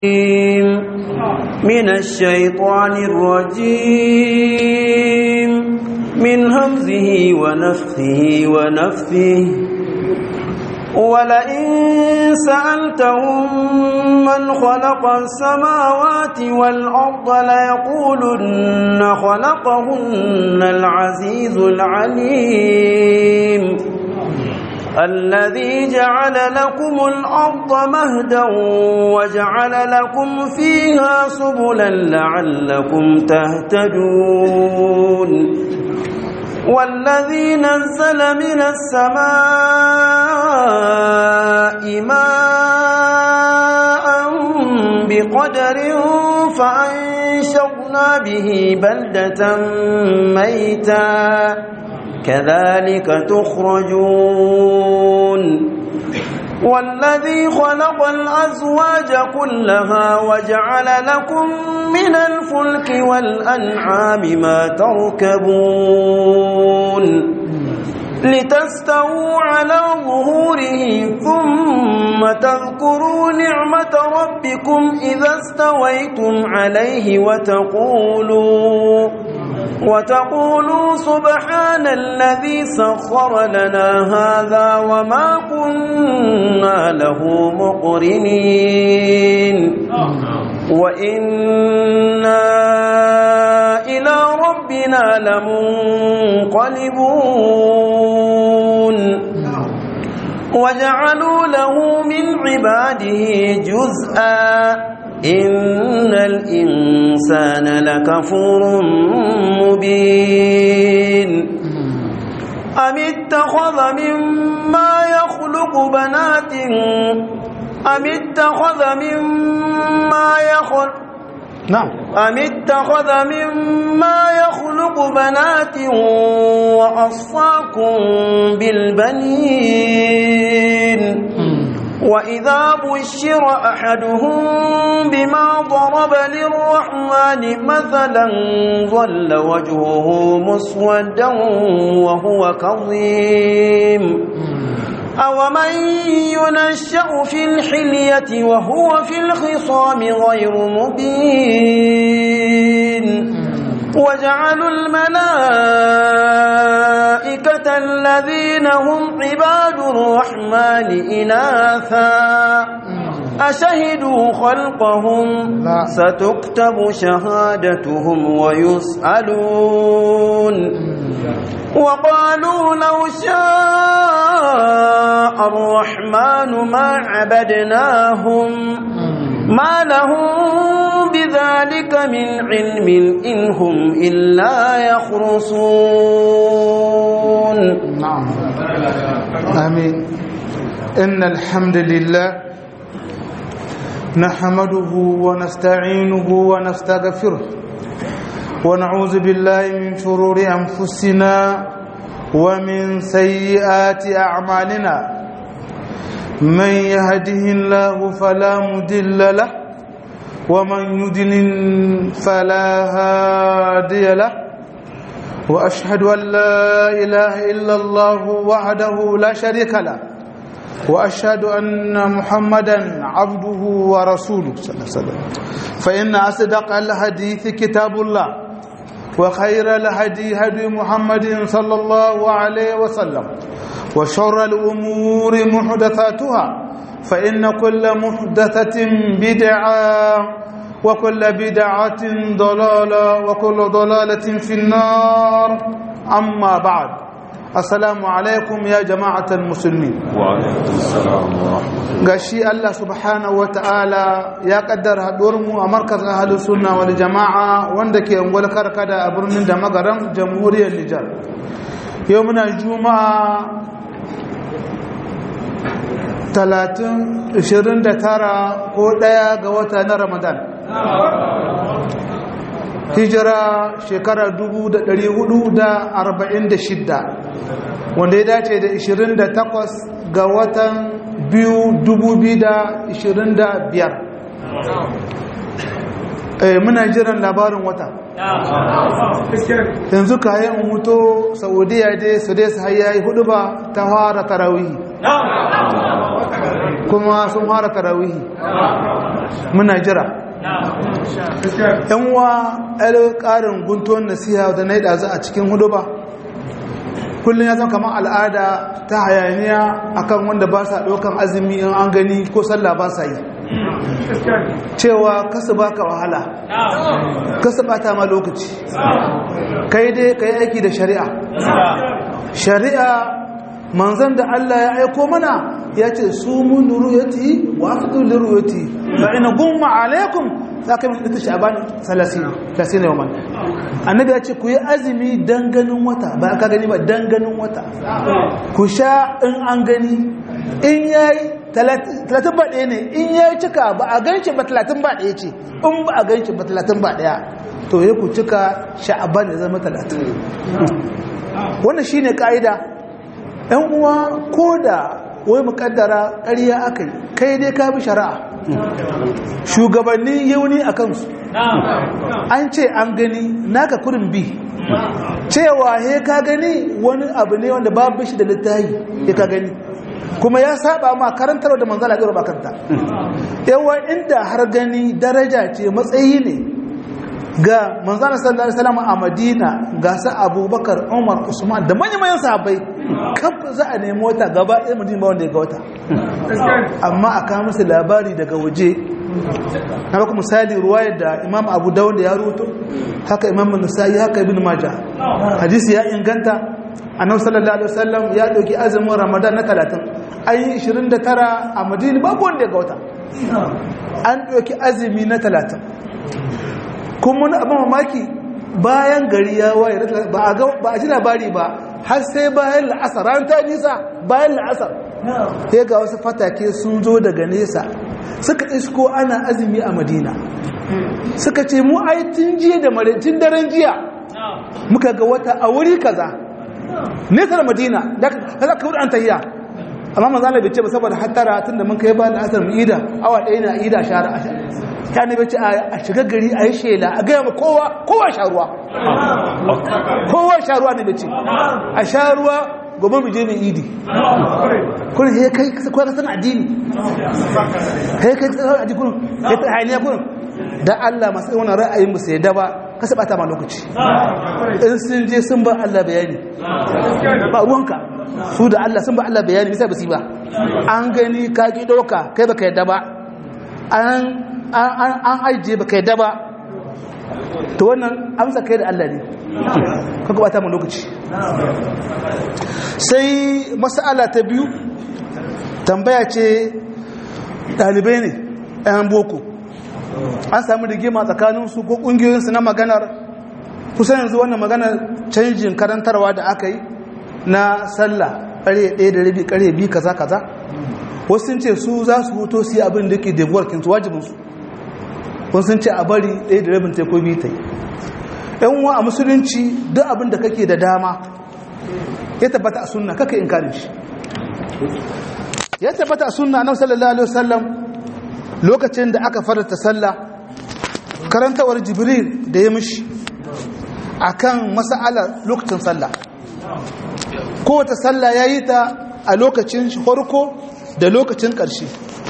من الشيطان الرجيم من همزه ونفخه ونفثه ولئن سألتهم من خلق السماوات والأرض ليقولن خلقهن العزيز العليم الذي جعل لكم الأرض مهدا وجعل لكم فيها سبلا لعلكم تهتدون والذي نزل من السماء ماء بقدر فأنشرنا به بلدة ميتا كذلك تخرجون والذي خلق الأزواج كلها وجعل لكم من الفلك والأنعام ما تركبون لتستووا على ظهوره ثم تذكروا نعمة ربكم إذا استويتم عليه وتقولوا وتقولوا سبحان الذي سخر لنا هذا وما كنا له مقرنين وإنا إلى ربنا لمنقلبون وجعلوا له من عباده جزءا إن الإنسان لكفور مبين أم اتخذ مما يخلق بنات أم اتخذ مما يخلق نعم أم اتخذ مما يخلق بنات وأصفاكم بالبنين وإذا بشر أحدهم بما ضرب للرحمن مثلا ظل وجهه مسودا وهو كظيم أومن ينشأ في الحلية وهو في الخصام غير مبين وجعلوا الملائكة الذين هم عباد الرحمن إناثا أشهدوا خلقهم لا. ستكتب شهادتهم ويسألون وقالوا لو شاء الرحمن ما عبدناهم ما لهم بذلك من علم إن هم إلا يخرصون نعم آمين إن الحمد لله نحمده ونستعينه ونستغفره ونعوذ بالله من شرور أنفسنا ومن سيئات أعمالنا من يهده الله فلا مضل له ومن يضلل فلا هادي له واشهد ان لا اله الا الله وحده لا شريك له واشهد ان محمدا عبده ورسوله صلى الله عليه وسلم فان اصدق الحديث كتاب الله وخير الهدي هدي محمد صلى الله عليه وسلم وشر الامور محدثاتها فان كل محدثه بدعه وكل بدعة ضلالة وكل ضلالة في النار أما بعد السلام عليكم يا جماعة المسلمين وعليكم السلام ورحمة الله gashi Allah subhanahu wa ta'ala ya kaddara haɗuwarmu a markazin ahalus sunna wal jama'a wanda ke ungwal karkada a birnin da magaram jamhuriyar Nijar yau muna juma'a 30 29 ko ɗaya ga wata na Ramadan hijira shekara 446 wanda ya dace da 28 ga watan biyu 2025 eh muna jiran labarin wata yanzu kayan mutu saudiya dai su dai su hayayi hudu ba ta fara tarawihi kuma sun fara tarawihi muna jira yan wa ɗaya ƙarin guntuwan nasiha da na yi ɗazu a cikin hudu ba kullum ya zama kamar al'ada ta hayaniya akan wanda ba sa ɗaukan azumi in an gani ko sallah ba sa yi cewa kasu baka wahala kasu bata ma lokaci kai dai ka yi aiki da shari'a shari'a manzan da Allah ya aiko mana ya ce su mun ruyati wa afdu liruyati fa ina gumma alaikum za ka yi ta sha'ban 30 30 yawman annabi ya ce ku yi azumi dan ganin wata ba ka gani ba dan ganin wata ku sha in an gani in yayi talatin ba ɗaya ne in ya yi cika ba a ganci ba talatin ba ɗaya ce in ba a ganci ba talatin ba ɗaya to ya ku cika sha'aban ya zama talatin wannan shi ne ƙa'ida ‘yan uwa ko da wai muƙaddara ƙarya aka yi kai dai ka bi shari'a shugabanni yauni a kansu an ce an gani naka kurin bi cewa he ka gani wani abu ne wanda babu shi da littahi ya ka gani kuma ya saba ma karantar da manzala ɗora bakanta yawan inda har gani daraja ce matsayi ne ga manzana sallallahu alaihi wasallam a madina ga sa abubakar umar usman da manyan sahabbai kaf za a nemi wata gaba ɗaya madina ba wanda ya ga wata amma a kawo musu labari daga waje na baka misali ruwayar da imam abu dawud da ya ruto haka imam nasa'i haka ibn maja hadisi ya inganta annabi sallallahu alaihi wasallam ya dauki azumin ramadan na 30 an yi 29 a madina babu wanda ya ga wata an dauki azumi na 30 kuma wani abin mamaki bayan gari ya waye ba a ji labari ba har sai bayan la'asar ran ta nisa bayan la'asar ya ga wasu fatake sun zo daga nesa suka isko ana azumi a madina suka ce mu ai tun jiya da maraicin daren jiya muka ga wata a wuri kaza nesa da madina da za ka wuri an tahiya amma manzana bai ce ba saboda hattara tun da mun kai ba da asar mu ida awa ɗaya na ida shara ta ne bace a shiga gari a yi shela a gaya ma kowa kowa sha ruwa kowa sha ruwa ne bace a sha ruwa gobe mu je mai idi kurin he kai kwa ka san addini he kai ka san addini kurin he ta hayaniya kurin da Allah masu wannan ra'ayin mu sai da ba ka saba ta ma lokaci in sun je sun ba Allah bayani ba ruwanka su da Allah sun ba Allah bayani bisa basi ba an gani ka ki dauka kai baka yadda ba an an aije baka yadda ba to wannan amsa kai da Allah ne ka gabata mu lokaci sai mas'ala ta biyu tambaya ce dalibai ne ɗayan boko an sami rigima tsakaninsu ko ƙungiyoyinsu na maganar kusa yanzu wannan maganar canjin karantarwa da aka yi na sallah ƙarye ɗaya da rabi ƙarye biyu kaza kaza wasu sun ce su za su huto su yi abin da ke debuwar kinsu wajibinsu wasu sun ce a bari ɗaya da rabin taiko biyu ta yi yan uwa a musulunci duk abin da kake da dama ya tabbata a sunna kaka in karin shi ya tabbata a sunna na sallallahu alaihi wasallam lokacin da aka farata sallah karantawar jibril da ya mishi akan mas'alar lokacin sallah kowace sallah ya yi ta a lokacin farko da lokacin ƙarshe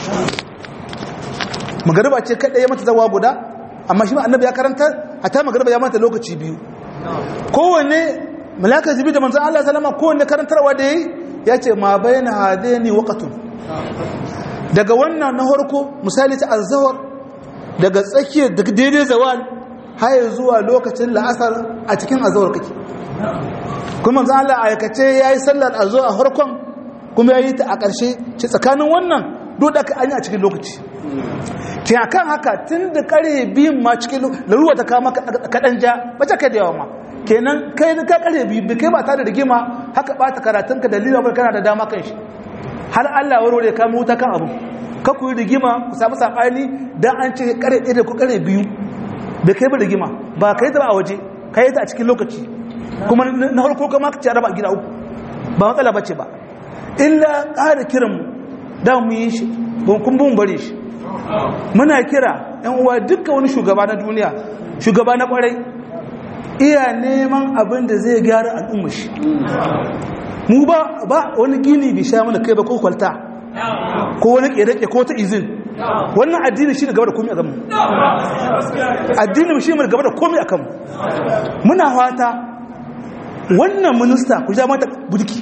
magariba ce kaɗai ya mata zawa guda amma shi annabi ya karanta a ta magariba ya mata lokaci biyu kowanne malakar jibi da manzan Allah salama kowanne karantarwa da ya yi ya ce ma bayan hade ne wakatun daga wannan na harko misali ta azawar daga tsakiyar daga daidai zawal har zuwa lokacin la'asar a cikin azawar kake kuma manzan Allah aikace ya yi sallar azo a harkon kuma ya yi ta a ƙarshe ce tsakanin wannan duk da an yi a cikin lokaci ke a kan haka tun da kare biyun ma cikin laruwa ta kama kaɗan ja bace kai da yawa ma kenan kai ka kare biyu bai kai ba ta da rigima haka ɓata karatunka da lila bai kana da dama kan shi har Allah warware ya kama wuta kan abu ka ku yi rigima ku samu saɓani don an ce kare ɗaya da ku kare biyu bai kai ba rigima ba ka yi ta ba a waje ka yi ta a cikin lokaci kuma na farko kama ka ci a raba gida uku ba matsala bace ba illa ƙara kiranmu da mu yi shi kun bin bari shi muna kira yan uwa dukkan wani shugaba na duniya shugaba na kwarai iya neman abin da zai gyara al'umma shi mu ba ba wani gini bi sha mana kai ba ko kwalta ko wani ƙere ko ta izin wannan addini shi ne gaba da komi a kanmu addinin shi ne gaba da komi a kanmu muna fata wannan minista ku ja mata burki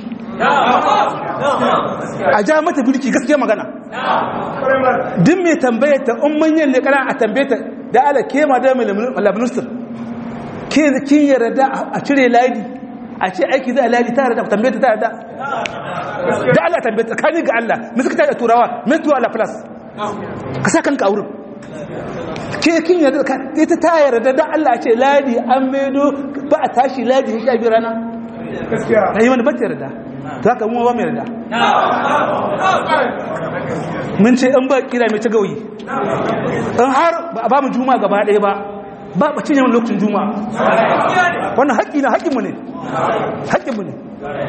a ja mata burki gaskiya magana din mai tambaye ta in manyan ne kana a tambaye ta da ala ke ma da mai minister ke kin yarda a cire ladi a ce aiki za a ladi ta yarda tambaye ta ta yarda da Allah tambaye ta kani ga Allah me suka tada turawa me tuwa ala plus ka sa kanka a wurin ke kin yarda ka ita ta yarda da Allah ce ladi an maido ba a tashi ladi shi a bi rana gaskiya kai wani ba ta yarda to haka mu ba mu yarda mun ce in ba kira mai ta gauyi in har ba a ba mu juma gaba ɗaya ba ba ba cinye wani lokacin juma wannan haƙƙi na haƙƙinmu ne haƙƙinmu ne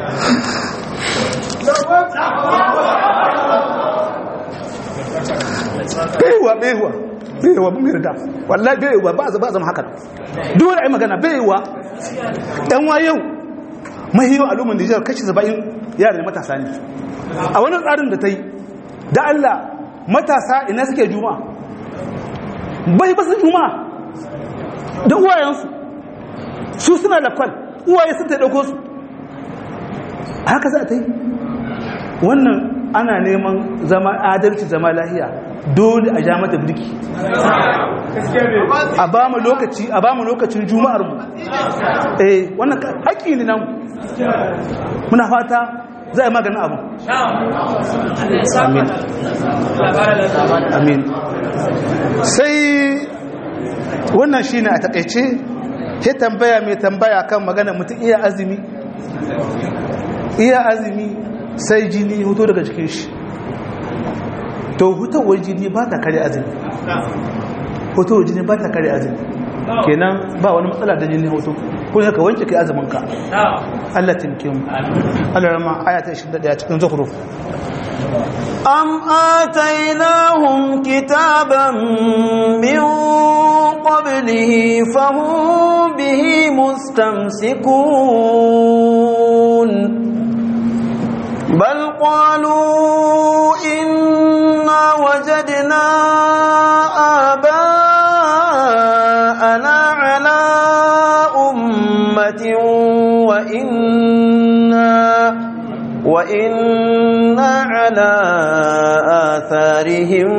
baiwa baiwa baiwa mun yarda wallahi baiwa ba ba zama haka dole ai magana baiwa dan wa yau mahiyo al'umman Nijar kashi 70 yara ne matasa ne a wani tsarin da ta yi da Allah matasa ina suke juma'a bai ba su juma'a da uwayensu su suna da kwal uwaye sun ta dauko su haka za ta yi wannan ana neman zama adalci zama lahiya dole a ja mata birki a ba mu lokaci a ba mu lokacin juma'ar mu eh wannan haƙƙi ne nan muna fata za a yi maganin abu amin amin sai wannan shine a takaice ya tambaya mai tambaya kan magana mutum iya azumi iya azumi sai jini hoto daga cikin shi to hutowar jini ba ta kare azumi hutowar jini ba ta kare azumi kenan ba wani matsala da jini hoto kun haka wanke kai azumin ka Allah tinke mu Allah rama ayata 21 cikin zukhruf أم آتيناهم كتابا من قبله فهم به مستمسكون بل قالوا إنا وجدنا آباءنا على أمة وإنا وإنا على آثارهم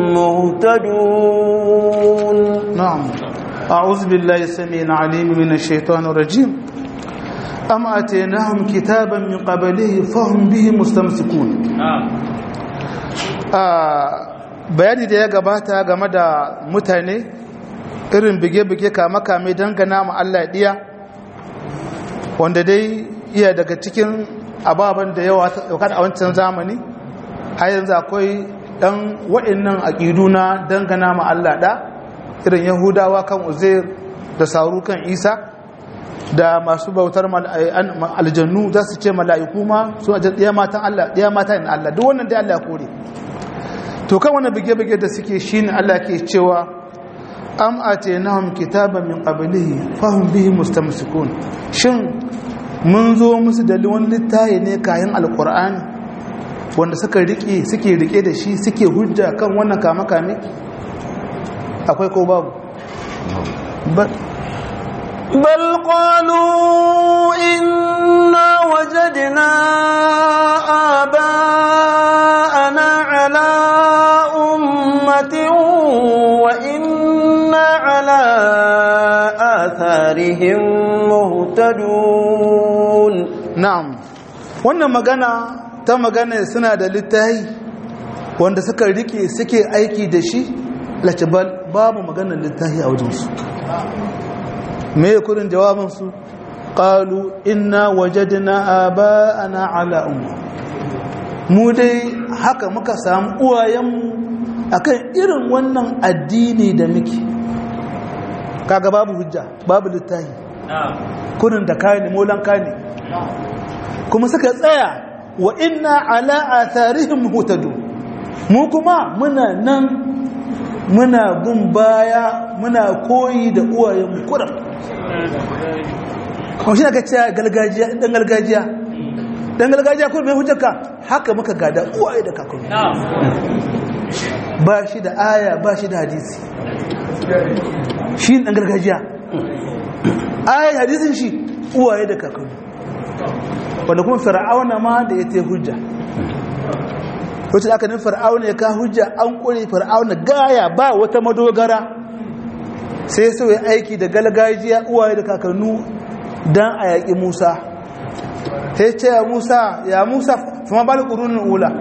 مهتدون نعم أعوذ بالله السميع العليم من الشيطان الرجيم أم أتيناهم كتابا من قبله فهم به مستمسكون bayani da ya gabata game da mutane irin bige-bige kame-kame dangana ma Allah ɗiya wanda dai iya daga cikin ababen da yawa daukar a wancan zamani har yanzu akwai ɗan waɗannan aƙidu na dangana ma Allah ɗa irin yahudawa kan uzair da sauru kan isa da masu bautar aljannu za su ce mala'iku ma su a ɗaya matan Allah ɗaya mata yin Allah duk wannan dai Allah ya kore to kan wannan bige-bige da suke shi ne Allah ke cewa am atainahum kitaban min qablihi fahum bihi mustamsikun shin mun zo musu da wani littafi ne kayan alqur'ani wanda suka rike suke rike da shi suke hujja kan wannan kame-kame akwai ko babu بل قالوا إنا وجدنا آباءنا على أمة وإنا على آثارهم مهتدون na'am wannan magana ta magana suna da littafi wanda suka rike suke aiki da shi latibal babu maganar littafi a wajensu me kudin jawabinsu qalu inna wajadna aba'ana ala umma mu dai haka muka samu uwayenmu akan irin wannan addini da muke kaga babu hujja babu littafi kudin da kane molan kane kuma suka tsaya wa inna ala atharihim hutadu mu kuma muna nan muna bin baya muna koyi da uwayenmu kuran kuma shi aka cewa gargajiya ɗan gargajiya dan gargajiya ko mai hujjarka haka muka gada uwaye da kakanni ba shi da aya ba shi da hadisi shi dan gargajiya aya hadisin shi uwaye da kakanni wanda kuma fir'auna ma da ya te hujja wacce da aka nufin fir'auna ya ka hujja an kure fir'auna gaya ba wata madogara sai so ya aiki da galgajiya uwaye da kakannu don a yaƙi musa ta ce ya musa ya musa fama ba da ƙurunin ula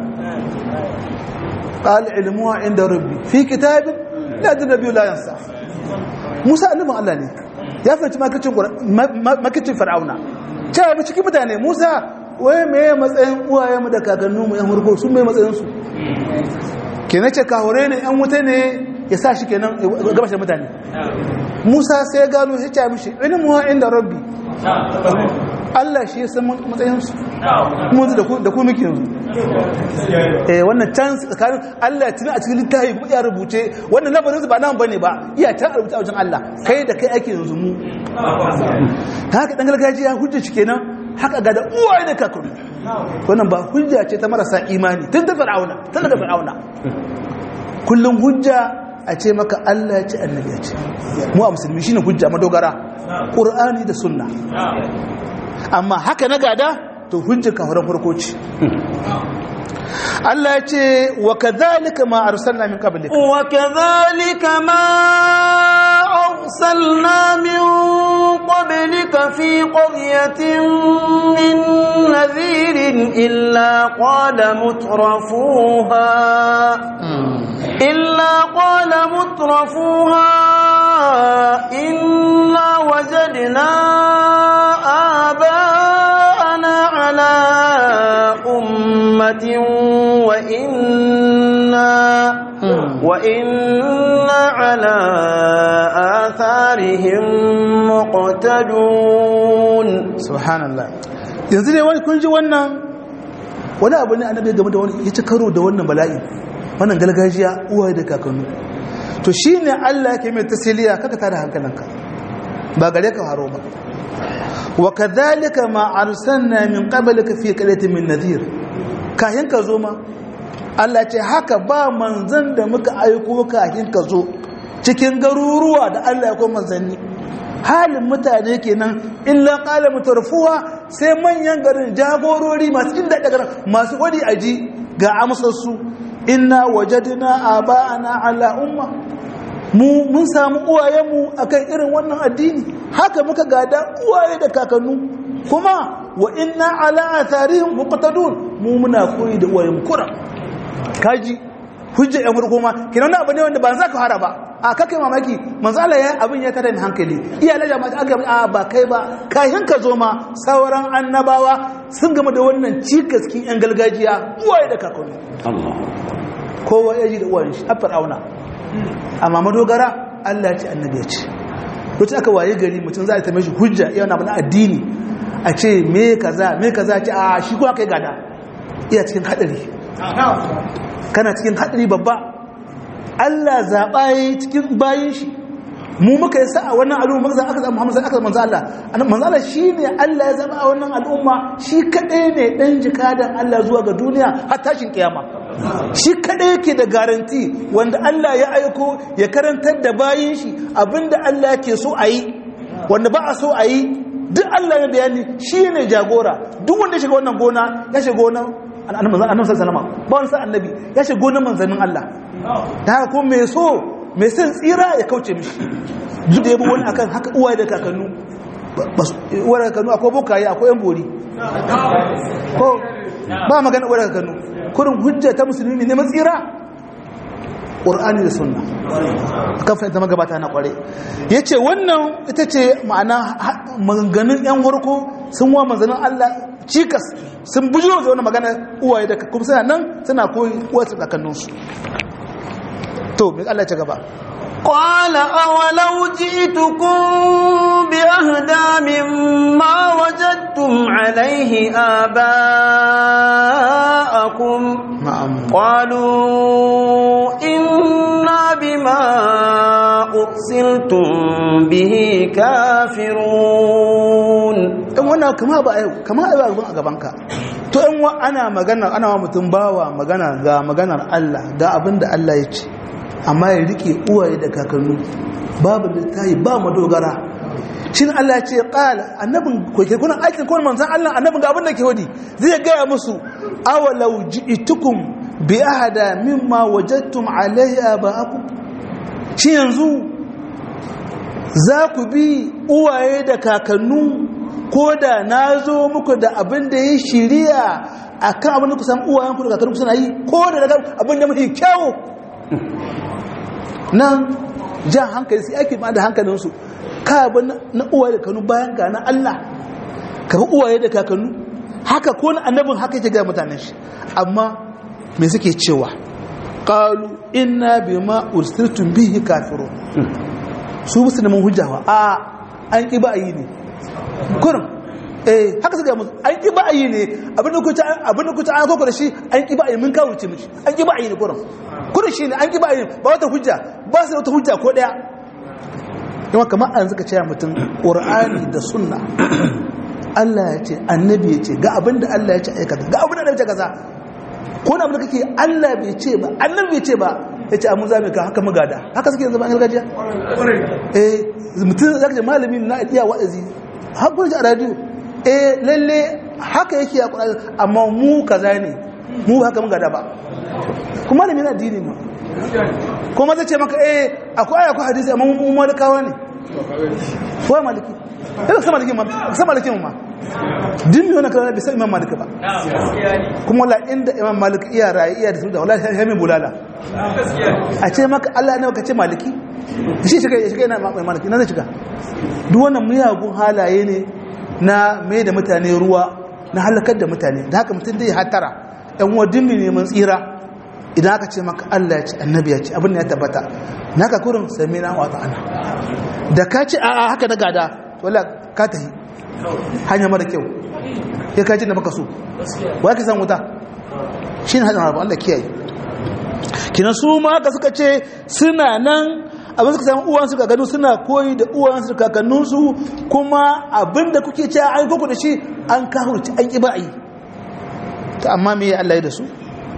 ƙali ilmuwa inda rabbi fi kitabin na jin rabi layansa musa alimin allah ne ya fahimci makicin fir'auna cewa mu cikin mutane musa wai mai matsayin uwayenmu da kakanninmu yan hurgo sun mai matsayinsu ke na ce kahore ne yan wuta ne ya sa shi kenan gabashin mutane musa sai ya gano ya ce mishi ilimuwa inda rabbi Allah shi ya san matsayinsu mu da ku muke yanzu eh wannan can tsakanin Allah ya tuna a cikin littafi kuma ya rubuce wannan labarin su ba nan bane ba iya ta rubuta a wajen Allah kai da kai ake yanzu mu haka dan gargajiya hujja shi kenan haka ga da uwaye da kakuri wannan ba hujja ce ta marasa imani tun da fir'auna tun daga fir'auna kullum hujja a ce maka Allah ya ce annabi ya ce mu a musulmi shine hujja madogara qur'ani da sunna amma haka na gada to hujja kafaran farko ce Allah ya ce wa kadhalika ma arsalna min qablika wa kadhalika ma arsalna min qablika fi qaryatin min nadhirin illa qala mutrafuha illa qala mutrafuha inna wajadna آباءنا على أمة وإنا وإنا على آثارهم مقتدون سبحان الله yanzu ne wani kun ji wannan wani abu ne annabi game da wani ya ci karo da wannan bala'i wannan galgajiya uwaye da kakannu to shine Allah yake mai tasiliya kaka tada hankalinka ba gare ka haro ba wa kadhalika ma arsalna min qablika fi qalatin min nadhir kahin ka zo ma Allah ce haka ba manzan da muka aiko kahin ka zo cikin garuruwa da Allah ya ko manzanni halin mutane kenan illa qala mutarfuwa sai manyan garin jagorori masu inda daga masu wadi aji ga amsar su inna wajadna aba'ana ala umma mu mun samu uwayenmu akan irin wannan addini haka muka gada uwaye da kakannu kuma wa inna ala atharihim muqtadun mu muna koyi da uwayenmu kura kaji hujja yan farko ma kinan abu ne wanda ba za ka fara ba a kake mamaki manzo Allah ya abin ya tada ni hankali iya la jama'a aka a ba kai ba kayan ka zo ma sauran annabawa sun gama da wannan cikaskin yan gargajiya uwaye da kakannu Allah kowa ya ji da uwayen shi a fir'auna amma madogara Allah ce annabi ya ce wacce aka waye gari mutum za a ta mashi hujja yana mana addini a ce me kaza me kaza ce a shi ko aka yi gada iya cikin hadari kana cikin hadari babba Allah zaɓa ya yi cikin bayan shi mu muka yi sa'a wannan al'umma muka aka zama Muhammad aka manzo Allah manzo Allah shine Allah ya zaba a wannan al'umma shi kadai ne dan jikadan Allah zuwa ga duniya har tashin kiyama shi kadai yake da garanti wanda Allah ya aiko ya karantar da bayin shi abinda Allah yake so a yi wanda ba a so a yi duk Allah ya bayani shine jagora duk wanda ya shiga wannan gona ya shiga gonan annabi sallallahu alaihi wasallam ba wani sa annabi ya shiga gonan manzannin Allah da haka ko mai so mai son tsira ya kauce mishi duk da yabo wani akan haka uwaye da kakannu uwaye da kakannu akwai bokaye akwai yan bori ko ba magana uwaye da kakannu kurin hujja ta musulmi ne matsira ƙur'ani da sunna kan fahimta magabata na ƙware ya ce wannan ita ce ma'ana maganganun 'yan warko sun wa manzanin allah cikas sun bujo da wani magana uwaye da kuma suna nan suna koyi uwaye da kakanninsu to mai Allah ci gaba قال أولو جئتكم بأهدى مما وجدتم عليه آباءكم na'am قالوا إنا بما أرسلتم به كافرون in wannan kama ba a kama a yau a gabanka to in wa ana magana ana wa mutum bawa magana ga maganar Allah ga abin da Allah ya ce amma ya rike uwaye da kakannu babu littafi ba madogara shin Allah ya ce qala annabin ko ke kuna aikin ko manzon Allah annabin ga abin da ke wadi zai gaya musu awalau ji'tukum bi ahada mimma wajadtum alayhi abaakum shi yanzu za ku bi uwaye da kakannu ko da na zo muku da abin da ya shirya a kan abin da ku san uwayenku da kakannu suna yi ko da daga abin da mafi kyawu nan jan hankali sai ake ma da hankalinsu ka abin na uwaye da kakannu bayan ga na Allah ka bi uwaye da kakannu haka ko na annabin haka yake ga mutanen shi amma me suke cewa qalu inna bima ursiltum bihi kafirun su musu neman hujjawa a an ƙi ba a yi ne kurin eh haka suka musu an ƙi ba a yi ne abinda kuta abinda kuta an koko da shi an ƙi ba a yi mun kawo ce mishi an ƙi ba a yi ne kurin kurin shi ne an ƙi ba a yi ba wata hujja ba su da wata hujja ko ɗaya yawa kamar an suka cewa mutum ƙur'ani da sunna Allah ya ce annabi ya ce ga abinda Allah ya ce aikata ga abinda Allah ya ce kaza ko na abinda kake Allah bai ce ba annabi bai ce ba ya ce amu zame ka haka magada haka suke zama an gargajiya eh mutum zaka ce malami na iya wa'azi har kun ji a radio eh lalle haka yake a Qur'ani amma mu kaza ne mu haka magada ba kuma malami na addini ma kuma zai ce maka eh akwai aya akwai hadisi amma mu malikawa ne ko maliki kada sama malikin ma sama malikin ma din ne wannan kana bisa imam malik ba kuma wala inda imam malik iya rayi iya da su da wallahi sai mai bulala a ce maka Allah ne ka ce maliki shi shiga shiga ina mai maliki na zai shiga duk wannan miyagun halaye ne na mai da mutane ruwa na halakar da mutane da haka mutum zai hatara yan uwa dimmi neman tsira idan aka ce maka Allah ya ce annabi ya ce abin ya tabbata naka kurin sami na wata ana da ka ce a haka na gada wala ka tahi hanya mara kyau ya kaji da maka so wa ka san wuta shi ne hajjan rabu Allah kiyaye kina su ma haka suka ce suna nan abin suka samu uwansu ka gano suna koyi da uwansu da kakanninsu kuma abin da kuke ce an koko da shi an kahurci an ƙi ba'ayi ta amma me Allah ya da su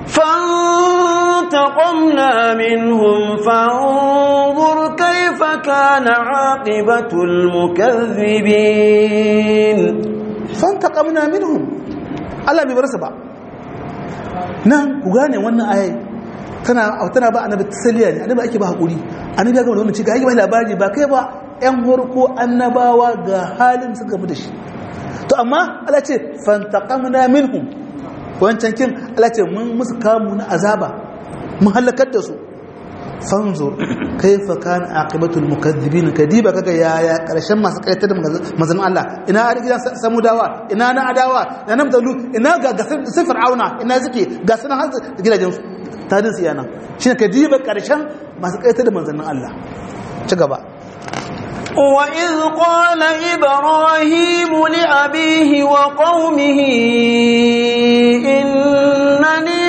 فانتقمنا منهم فانظر كيف كان عاقبة المكذبين فانتقمنا منهم Allah bai bar su ba nan ku gane wannan ayai tana tana ba annabi tasaliya ne annabi ake ba hakuri annabi ya ga wannan cika yake ba labari ba kai ba yan horko annabawa ga halin suka mu da shi to amma Allah ce fantaqamna minhum wancan kin Allah ce mun musu kamu na azaba mun halakar da su fanzur kaifa kana aqibatul mukaththibin kadiba kaga yaya karshen masu kaitar da manzon Allah ina a gidan samudawa ina na adawa ina na mutalu ina ga ga sifir auna ina suke ga sunan har gidajen su tadin su yana shine kadiba karshen masu kaitar da manzon Allah ci gaba وإذ قال إبراهيم لأبيه وقومه إنني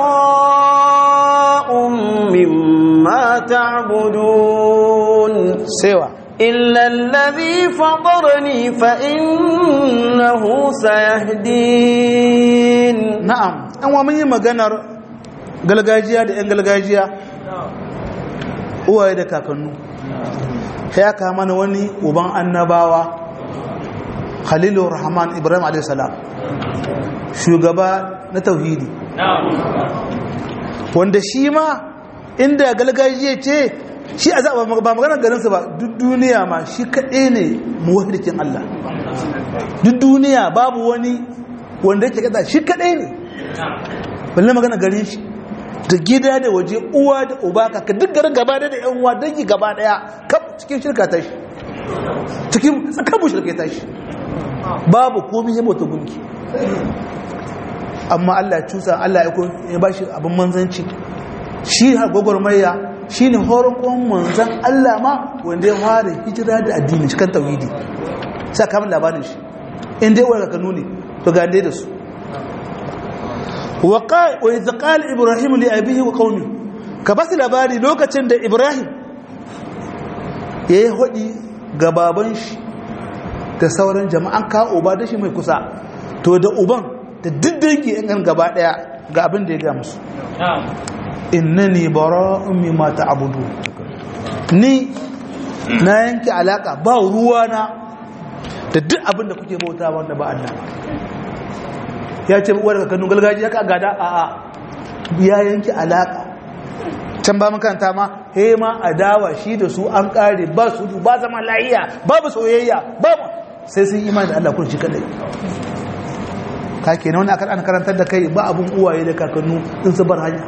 براء مما تعبدون سوى إلا الذي فطرني فإنه سيهدين na'am an wa mun yi maganar galgajiya da 'yan galgajiya uwaye da kakannu ya kama mana wani uban annabawa khalilu rahman ibrahim a.s. shugaba na tauhidi wanda shi ma inda galgajiya ce shi a zaɓa ba maganar garinsa ba duk duniya ma shi kaɗai ne muwahidikin Allah duk duniya babu wani wanda yake kada shi kaɗai ne balle magana garin shi da gida da waje uwa da uba kaka duk garin gaba da yan uwa dangi gaba daya kaf cikin shirka ta shi cikin tsakabu shirka ta shi babu komai ya mota gunki amma Allah ya cusa Allah ya ba shi abin manzanci shi har gwagwarmaya shi ne horokon manzan Allah ma wanda ya fara hijira da addini cikin tauhidi sai kamar labarin shi inda ya wani kanu ne to ga da su wa idza qala ibrahim li abihi wa qaumi ka basu labari lokacin da ibrahim ya yi haɗi ga baban shi da sauran jama'an ka uba da shi mai kusa to da uban da diddanki yan gaba ɗaya ga abin da ya gaya musu innani bara'un mimma ta'budu ni na yanke alaka ba ruwa na da duk abin da kuke bauta wanda ba Allah ya ce uwar ka kanu galgajiya ka gada a a ya yanke alaka can ba makaranta ma he ma adawa shi da su an kare ba su ba zama lahiya babu soyayya babu sai sun imani da Allah kun shi kadai ka kenan wani akan karantar da kai ba abun uwaye da kakannu in su bar hanya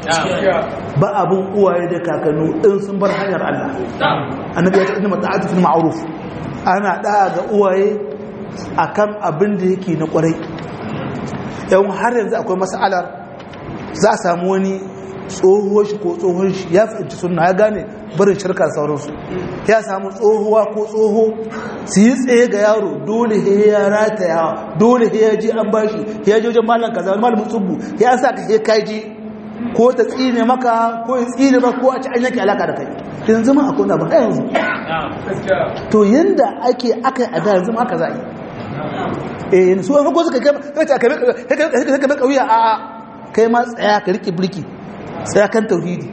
ba abun uwaye da kakannu in sun bar hanyar Allah annabi ya ce inna mata'atu fil ma'ruf ana da ga uwaye akan abin da yake na kwarai yawan har yanzu akwai mas'alar za a samu wani tsohuwar shi ko tsohon shi ya fahimci sunna ya gane barin shirka sauransu ya samu tsohuwa ko tsoho su yi tsaye ga yaro dole he ya rataya dole he ya ji an bashi ya ji wajen malam kaza wani malamin tsubbu ya sa ka he kaji ko ta tsine maka ko ya tsine maka ko a ci an yake alaka da kai yanzu ma akwai na ba yanzu to yanda ake aka yi a da yanzu ma aka za a yi eh yanzu wani ko suka kai ka kauya a kai ma tsaya ka riƙe birki tsaya kan tauhidi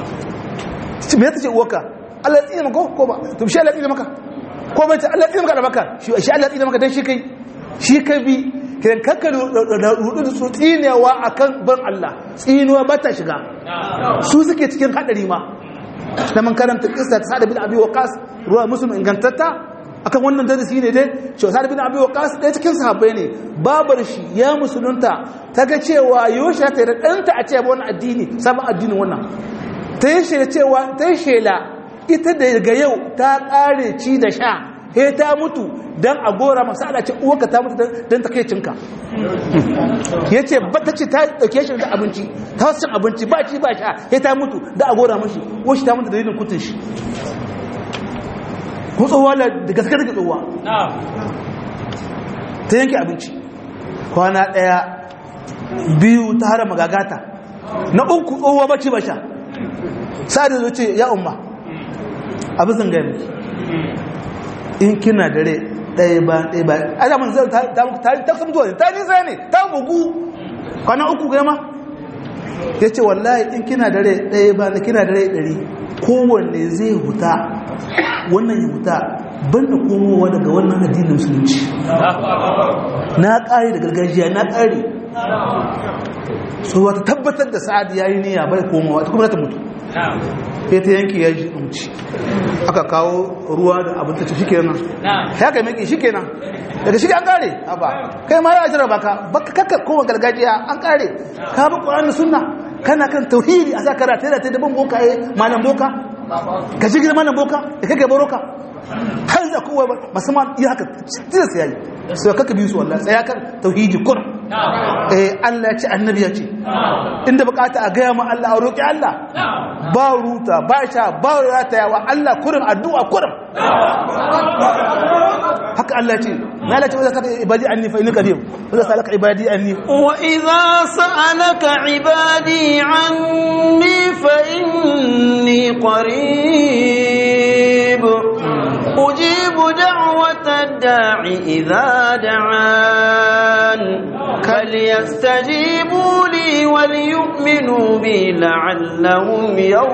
me ta ce uwarka Allah ya tsine maka ko ba to shi Allah ya tsine maka ko bai ce Allah ya tsine maka da maka shi Allah ya tsine maka dan shi kai shi kai bi kiran kakka da rudu da su tsinewa akan ban Allah tsinewa ba ta shiga su suke cikin hadari ma da man karanta kissa ta Sa'd bin Abi Waqqas ruwa muslim ingantatta akan wannan darasi ne dai cewa Sa'd bin Abi Waqqas ɗaya cikin sahabbai ne babar shi ya musulunta ta ga cewa yoshi ta da ɗanta a cewa wannan addini sabon addinin wannan ta yi shela cewa ta yi shela ita daga yau ta ƙare ci da sha he ta mutu don a gora masu ala ce uwaka ta mutu don ta kai cinka ya ce ba ta ce ta ɗauke shi da abinci ta wasu cin abinci ba ci ba sha he ta mutu da a gora mashi wasu ta mutu da yin kutun shi ko tsohuwa da gaske da tsohuwa ta yanke abinci kwana ɗaya biyu ta hara magagata na uku tsohuwa ba ci ba sha sa'ad da ce ya umma abu zan gaya miki in kina dare ɗaya ba ɗaya ba a zaman zai ta ta sun zuwa ta nisa ne ta bugu kwana uku gama ya ce wallahi in kina dare ɗaya ba da kina dare ɗari kowanne zai huta wannan ya huta ban da komowa daga wannan addinin musulunci na ƙari da gargajiya na ƙari so wata tabbatar da sa'ad ya yi niyya bai komowa ta kuma ta mutu sai ta yanki ya ji umci aka kawo ruwa da abin ta ci shikenan ya kai miki shikenan daga shi an kare ba kai ma ya jira baka baka kakka koma gargajiya an kare ka bi qur'ani sunna kana kan tauhidi a saka rata da ta daban boka eh malam boka ka ji gidan malam boka da kake baroka har da kowa musamman iya haka tilas yayi sai kaka bi su wallahi tsaya kan tauhidi kur eh Allah ya ce annabi ya ce inda bukata a gaya ma Allah a roƙi Allah ba ruta ba sha ba ratayawa Allah kurin addu'a kurin haka Allah ya ce na lati wanda saka ibadi anni fa inni qadim wanda salaka ibadi anni wa idza sa'alaka ibadi anni fa inni qarib ujibu da'wata ad-da'i idza da'an فليستجيبوا لي وليؤمنوا بي لعلهم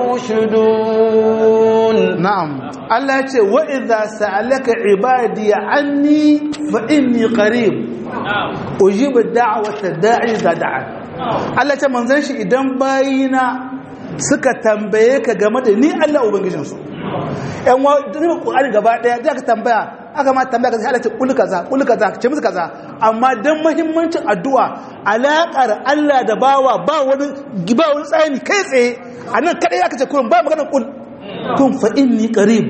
يرشدون نعم الله يقول وإذا سألك عبادي عني فإني قريب أجيب الدعوة الداعي إذا دعان الله يقول منزل شيء إذن باينا suka tambaye ka game da ni Allah ubangijinsu yan wa duk Qur'ani gaba daya da ka tambaya aka ma tambaya ka sai Allah ce kul kaza kul kaza ce musu kaza amma dan muhimmancin addu'a alaƙar Allah da bawa ba wani ba wani tsayani kai tsaye anan kadai aka ce kullum ba magana kul kun fa inni qarib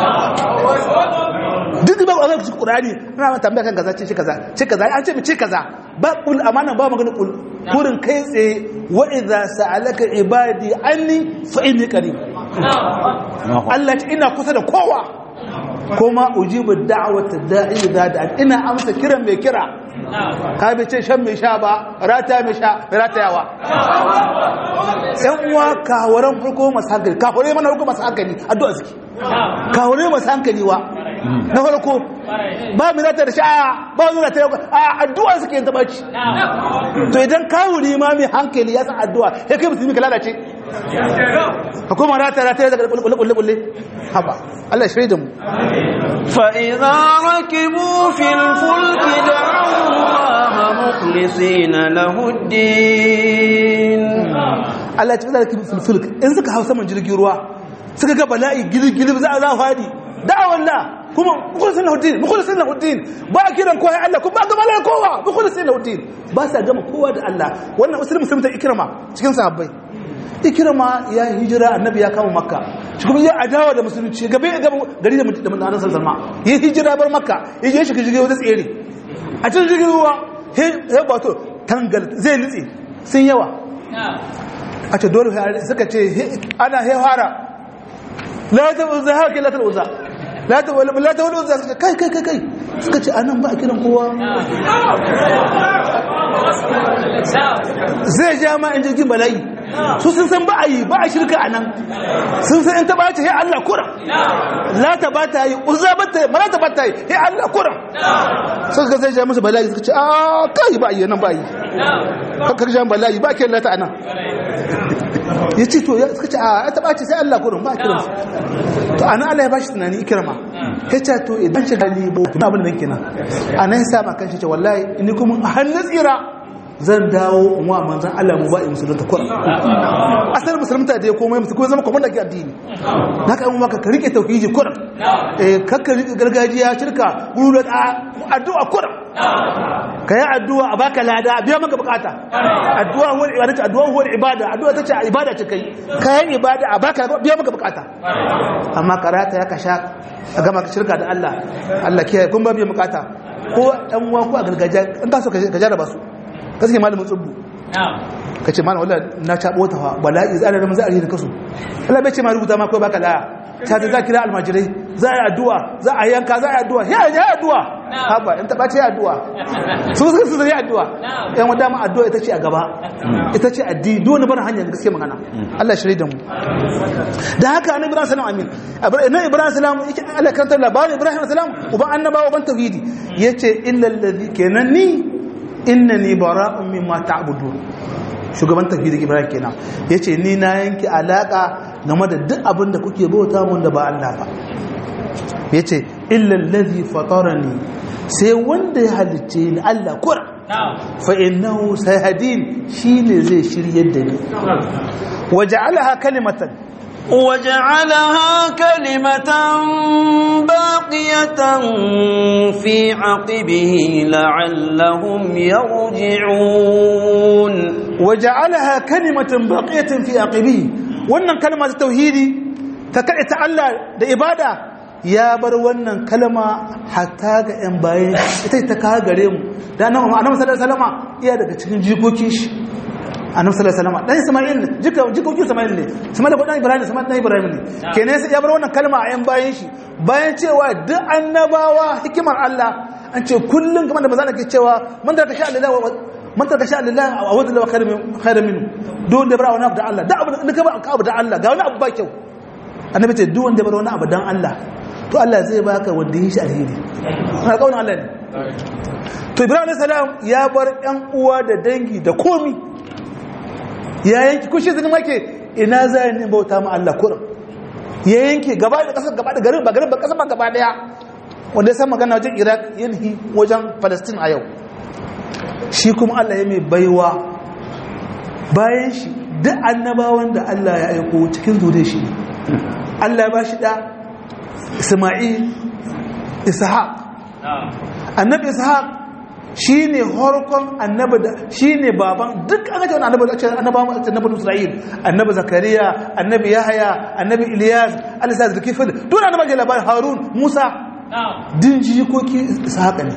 duk ba Allah cikin Qur'ani ana tambaya kan kaza ce ce kaza ce kaza an ce mu ce kaza ba kul amana ba magana kul kurin kai tsaye wa idza sa'alaka ibadi anni fa inni qarib Allah ce ina kusa da kowa kuma ujibu da'wata da'i idza da'a ina amsa kiran mai kira ka bi ce shan mai sha ba rata mai sha ratayawa yan uwa kawaran farko masu hankali kawarai mana farko masu hankali addu'a suke kawure masu hankali wa na farko ba mu zata da sha'a ba mu zata a addu'a suke yin tabaci to idan kawuri ma mai hankali ya san addu'a ya kai musulmi ka lalace hukuma rata rata daga kulle kulle kulle haba Allah ya shaida mu فإذا ركبوا في الفلك دعوا الله مخلصين له الدين Allah ya ce zalika fil fulk in suka hausa man jirgin ruwa suka ga bala'i gilgil za a za fadi da'awallah kuma mukhlisin lahuddin mukhlisin lahuddin ba a kiran kowa Allah kuma ba ga malaka kowa mukhlisin lahuddin ba sa gama kowa da Allah wannan musulmi musulmi ta ikrama cikin sahabbai ikrama ya hijira annabi ya kama makka shi kuma ya adawa da musulunci gabe gaba gari da da manzon sallallahu alaihi ya hijira bar makka ya je shi jirgin wata tsere a cikin jirgin ruwa he he bato tangal zai nitsi sun yawa a ce dole suka ce ana he fara la ta uzza haka la ta uzza la ta wala la ta wala uzza kai kai kai kai suka ce anan ba a kiran kowa zai ja ma in jirgin bala'i su sun san ba a yi ba a shirka a nan sun san in ta ba ta yi Allah kuram la ta ba ta yi uzza ba ta yi mara ta ba ta yi yi Allah kuram suka zai ja musu bala'i suka ce a kai ba a yi nan ba a yi kakar ja bala'i ba a kiran lata a nan ya ce to suka ce a ta ɓace sai Allah kurum ba a kiransu to ana Allah ya bashi tunani ikirma ya ce to idan shi gani bo na abin da kenan a nan sa ma kan shi ce wallahi ni kuma a hannun tsira zan dawo in wa manzan Allah mu ba in musulunta kurum asali musulunta da ya komai musu ko zama kwamanda ke addini na ka yi maka ka rike tauhidi kurum eh kakka rike gargajiya shirka guru da addu'a kurum ka yi addu'a a baka lada a biya maka bukata addu'a wani ibada ce addu'a wani ibada addu'a ta ce ibada ce kai ka yi ibada a baka biya maka bukata amma karata ya kasha a gama shirka da Allah Allah kiyaye kun ba biya bukata ko ɗan uwa ko a gargajiya in ka so ka jarraba su ka suke malamin tsubbu ka ce malamin wallah na caɓo ta bala'i za a rarrama za a yi da kasu Allah bai ce ma rubuta ma kawai baka laya ta ta za kira almajirai za a yi addu'a za a yanka za a yi addu'a ya yi addu'a haba in taɓa ce addu'a su suka su zai addu'a yan wadda ma addu'a ita ce a gaba ita ce addini duk wani barin hanyar gaske magana Allah shirye da mu da haka annabi ibrahim salam amin na ibrahim salam yake Allah kan labarin ibrahim salam uban annabawa uban tauhidi yace illa allazi kenan ni innani bara'un mimma ta'budun shugaban tafiyar ibrahim kenan ya ce ni na yanki alaƙa game da duk abin da kuke bauta mun da ba Allah ba ya ce illallazi fatarani sai wanda ya halicce ni Allah kura fa innahu sayhadin shine zai shiryar da ni waja'alaha kalimatan وجعلها كلمة باقية في عقبه لعلهم يرجعون وجعلها كلمة باقية في عقبه wannan kalma ta tauhidi ta kaɗe ta Allah da ibada ya bar wannan kalma hatta ga 'yan bayan ita ta kawo gare mu da annabi annabi sallallahu alaihi wasallam iya daga cikin jikokin shi annabi sallallahu alaihi wasallam dan Isma'il ne jika jikokin Isma'il ne Isma'il ko dan Ibrahim Isma'il dan Ibrahim ne kenan sai ya bar wannan kalma a 'yan bayan shi bayan cewa duk annabawa hikimar Allah an ce kullum kamar da manzo ke cewa man da tasha Allah man ta tasha Allah a wadda lawa khairu minhu duk wanda bara wani abu da Allah da abu da ka ba ka abu da Allah ga wani abu ba kyau annabi ce duk wanda bara wani abu dan Allah to Allah zai baka wanda yi shi alheri na kaunin Allah ne to Ibrahim alayhi salam ya bar ƴan uwa da dangi da komi ya yanki kushe zini make ina zai ne bauta ma Allah kurin ya yanke gaba da kasar gaba da garin ba garin ba kasar ba gaba daya wanda ya san magana wajen Iraq yanhi wajen Palestine a yau shi kuma Allah ya mai baiwa bayan shi duk annabawan da Allah ya aiko cikin zure shi Allah ya ba shi da Isma'il Ishaq annabi Ishaq shine horkon annabi da shine baban duk an ga annabi da annabawan annabi Isra'il annabi Zakariya annabi Yahaya annabi Ilyas Alisa Zulkifl duk annabi da labarin Harun Musa din jikoki Ishaq ne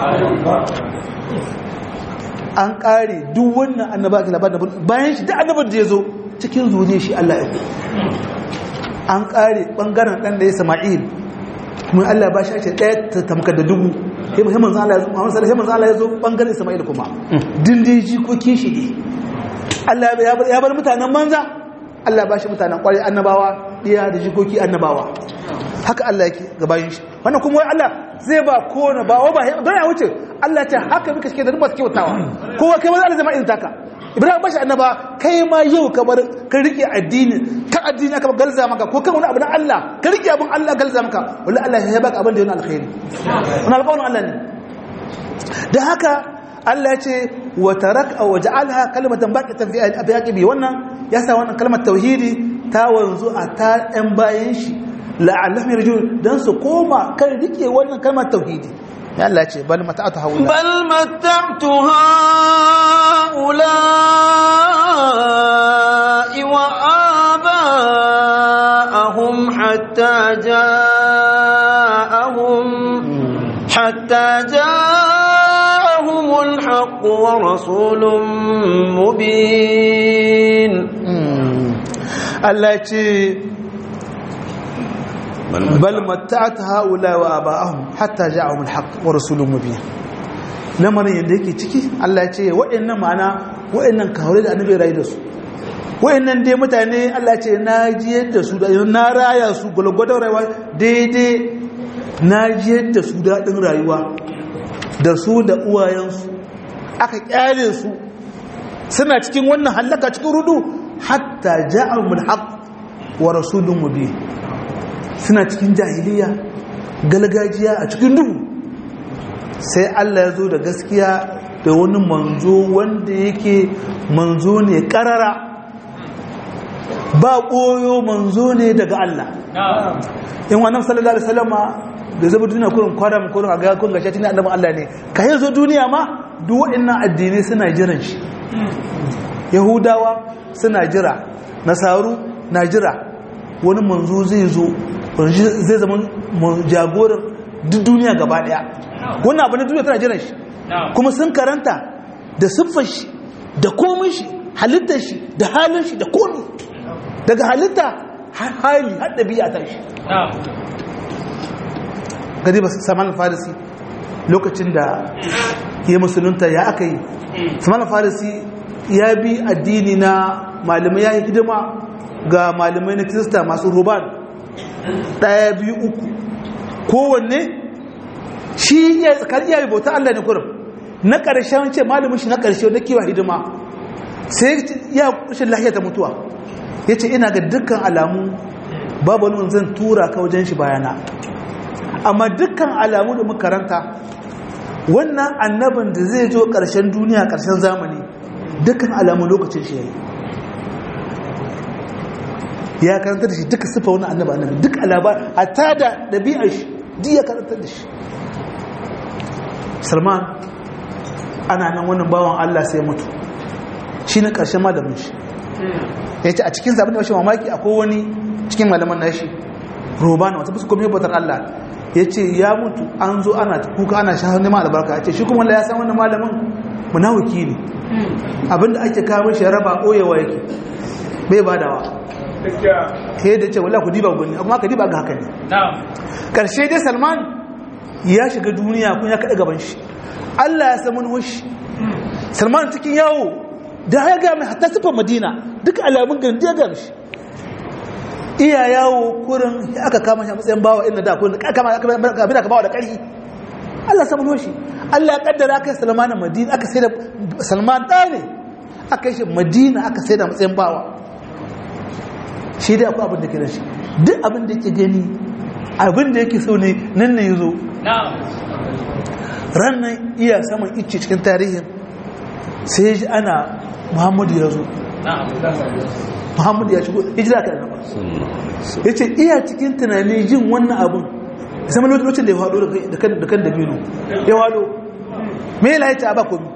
an kare duk wannan annaba ake labarin bayan shi duk annabar da ya zo cikin zuriya shi Allah ya ku an kare bangaren dan da ya sama'il kuma Allah ba shi ake ɗaya ta tamkar da dubu himin zala ya zo Muhammad sallallahu alaihi wasallam ya zo bangaren Isma'il kuma dindin jikokin shi ne Allah ya bar mutanen manza Allah ba shi mutanen kwarai annabawa diya da jikoki annabawa haka Allah yake gabayin shi wannan kuma wai Allah zai ba kowane ba wa ba don ya wuce Allah ce haka muka shike da ba su kyautawa kowa kai ma zai zama irin taka Ibrahim bashi annaba kai ma yau ka bar ka rike addini ka addini aka galza maka ko kan wani abu na Allah ka rike abin Allah galza maka wallahi Allah ya baka abin da yana alkhairi wannan alƙawarin Allah ne da haka Allah ya ce wa tarak aw ja'alha kalimatan baqatan fi abiyaqibi wannan ya sa wannan kalmar tauhidi ta wanzu a ta ɗan bayan shi la'allahum yarjun dan su koma kan rike wannan kalmar tauhidi ya Allah ce bal mata'atu haula bal mata'tu haula wa aba'ahum hatta ja'ahum hatta ja'ahum al-haqq wa rasulun mubin Allah ce bal matta'at haula wa aba'ahum hatta ja'ahum al-haqq wa rasulun mubin lamarin yadda yake ciki Allah ya ce waɗannan ma'ana waɗannan kawai da annabi rayu da su waɗannan dai mutane Allah ya ce na jiyar da su da na raya su gulgudun rayuwa daidai na jiyar da su daɗin rayuwa da su da uwayensu aka kyale su suna cikin wannan hallaka cikin rudu hatta ja'ahum al-haqq wa rasulun mubin suna cikin jahiliya galgajiya a cikin duhu sai Allah ya zo da gaskiya da wani manzo wanda yake manzo ne karara ba koyo manzo ne daga Allah in wannan sallallahu alaihi wasallama da zaba duniya kurin kwaram kurin a ga kun gashi tana annabin Allah ne ka yi zo duniya ma duk waɗannan addinai suna jiran shi yahudawa suna jira nasaru na jira wani manzo zai zo zai zama jagoran duk duniya gaba daya wannan abu na duniya tana jiran shi kuma sun karanta da siffar shi da komin shi halittar shi da halin shi da komi daga halitta hali har ɗabi'a ta shi gadi ba saman farisi lokacin da ya musulunta ya aka yi saman farisi ya bi addini na malamai ya yi hidima ga malamai na kirista masu ruban ɗaya biyu uku kowanne shi ya tsakar iya bauta Allah ne kurum na ƙarshen ce malamin shi na ƙarshe na kiwa hidima sai ya kushin lahiya ta mutuwa ya ce ina ga dukkan alamu babu wani zan tura ka wajen shi bayana amma dukkan alamu da makaranta wannan annabin da zai zo ƙarshen duniya ƙarshen zamani dukkan alamu lokacin shi ya yi ya karanta da shi duka sifa wani annaba annabi duk alaba hatta da ɗabi'ar shi duk ya karanta da shi salman ana nan wannan bawan allah sai mutu shi na ƙarshen malamin shi ya ce a cikin zaɓin da washe mamaki akwai wani cikin malaman nashi robana wata fuska kuma bautar allah ya ce ya mutu an zo ana kuka ana shahar neman albarka ya ce shi kuma ya san wannan malamin munawuki ne abinda ake kawo shi raba ɓoyewa yake bai badawa ke da ce wala ku diba gwani amma ka diba ga haka ne karshe dai salman ya shiga duniya kun ya kaɗa gaban shi allah ya samu nuhushi salman cikin yawo da ya gami hatta sifar madina duk alamun gandi ya gami shi iya yawo kurin ya aka kama shi a matsayin bawa inda da kurin abin da ka bawa da ƙarfi allah samu nuhushi allah ya kaddara aka yi salman a madina aka sai da salman ɗa ne aka yi shi madina aka sai da matsayin bawa shi dai akwai abin da ke da shi duk abin da ke gani abin da yake so ne nan ne ya zo rannan iya saman icce cikin tarihin sai ji ana muhammadu ya zo muhammadu ya shigo hijira ka annaba ya ce iya cikin tunani jin wannan abin sama lokacin da ya haɗo da kan dabino ya haɗo mai layi ta ba komi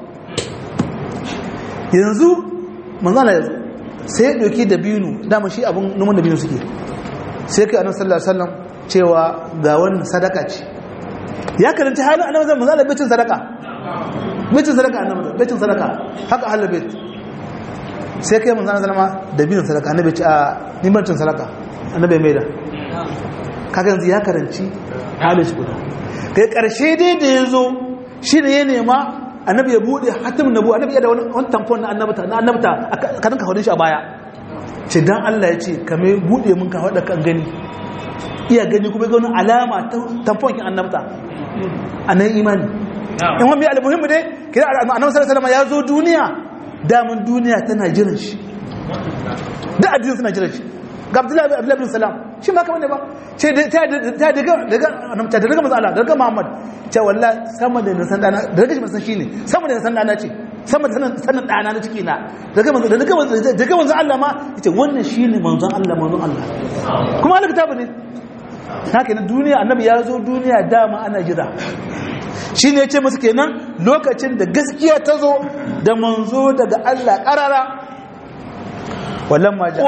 yanzu manzana ya zo sai ya ɗauki dabino dama shi abin numan dabino suke sai kai annabi sallallahu alaihi wasallam cewa ga wannan sadaka ce ya karanta halin annabi zan manzo bacin sadaka bacin sadaka annabi bacin sadaka haka halal bait sai kai manzo sallama dabino sadaka annabi ce a ni bacin sadaka annabi mai da kaga yanzu ya karanci halin shi guda kai karshe dai da yazo shi ne ya nema annabi ya bude hatim nabu annabi ya da wani tamfon na annabta na annabta ka dinka hodin shi a baya ce dan Allah ya ce ka mai bude mun ka hada kan gani iya gani kuma ga wani alama ta tamfonkin annabta a nan imani in wani almuhimmi ne kira annabi sallallahu alaihi ya zo duniya damun duniya tana jiran shi da addinin suna jiran shi ga abdullahi abdullahi bin salam shi ma kamar ne ba ce ta daga daga annabta daga manzo Allah daga Muhammad ce wallahi sama da na san dana daga shi masan shine sama da na san dana ce sama da sanin dana na ciki na daga manzo daga manzo daga manzo Allah ma yace wannan shine manzon Allah manzon Allah kuma Allah kitabu ne haka na duniya annabi ya zo duniya dama ana jira shi ne ce musu kenan lokacin da gaskiya ta zo da manzo daga Allah ƙarara walamma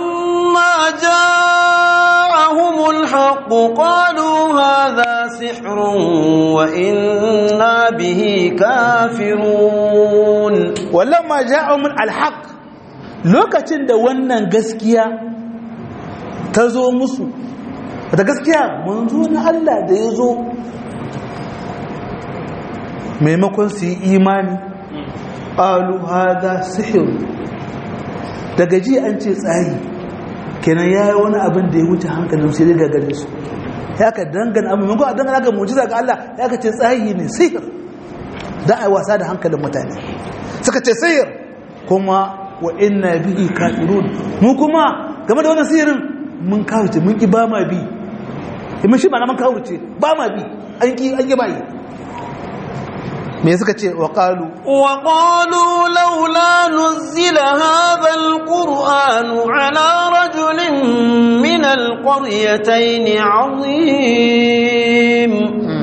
جاءهم الحق قالوا هذا سحر وإنا به كافرون walamma ja'ahum alhaq lokacin da wannan gaskiya ta zo musu da gaskiya manzo na Allah da ya zo maimakon su yi imani ƙalu hada sihir daga ji an ce tsayi kenan ya yi wani abin da ya wuce hankalin sai daga gare su ya ka dangana abin maimakon a dangana ga mujiza ga Allah ya ka ce tsayi ne sihir da a yi wasa da hankalin mutane suka ce sihir kuma wa inna bihi kafirun mu kuma game da wannan sihirin mun kawuce mun ki ba ma bi imma shi ma na mun kawuce ba ma bi an ki an ki ba yi me suka ce wa qalu wa qalu laula nuzila hadha alquran ala rajulin min alqaryatayn azim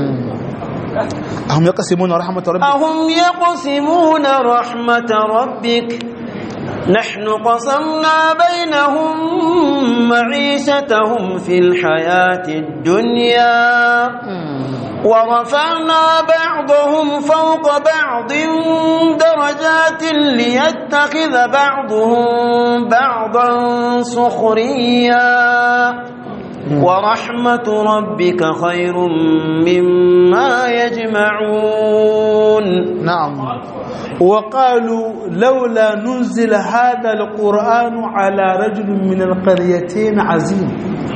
ahum yaqsimuna rahmat rabbik ahum yaqsimuna rahmat rabbik نحن قسمنا بينهم معيشتهم في الحياة الدنيا ورفعنا بعضهم فوق بعض درجات ليتخذ بعضهم بعضا سخريا ورحمة ربك خير مما يجمعون نعم وقالوا لولا نزل هذا القرآن على رجل من القريتين عظيم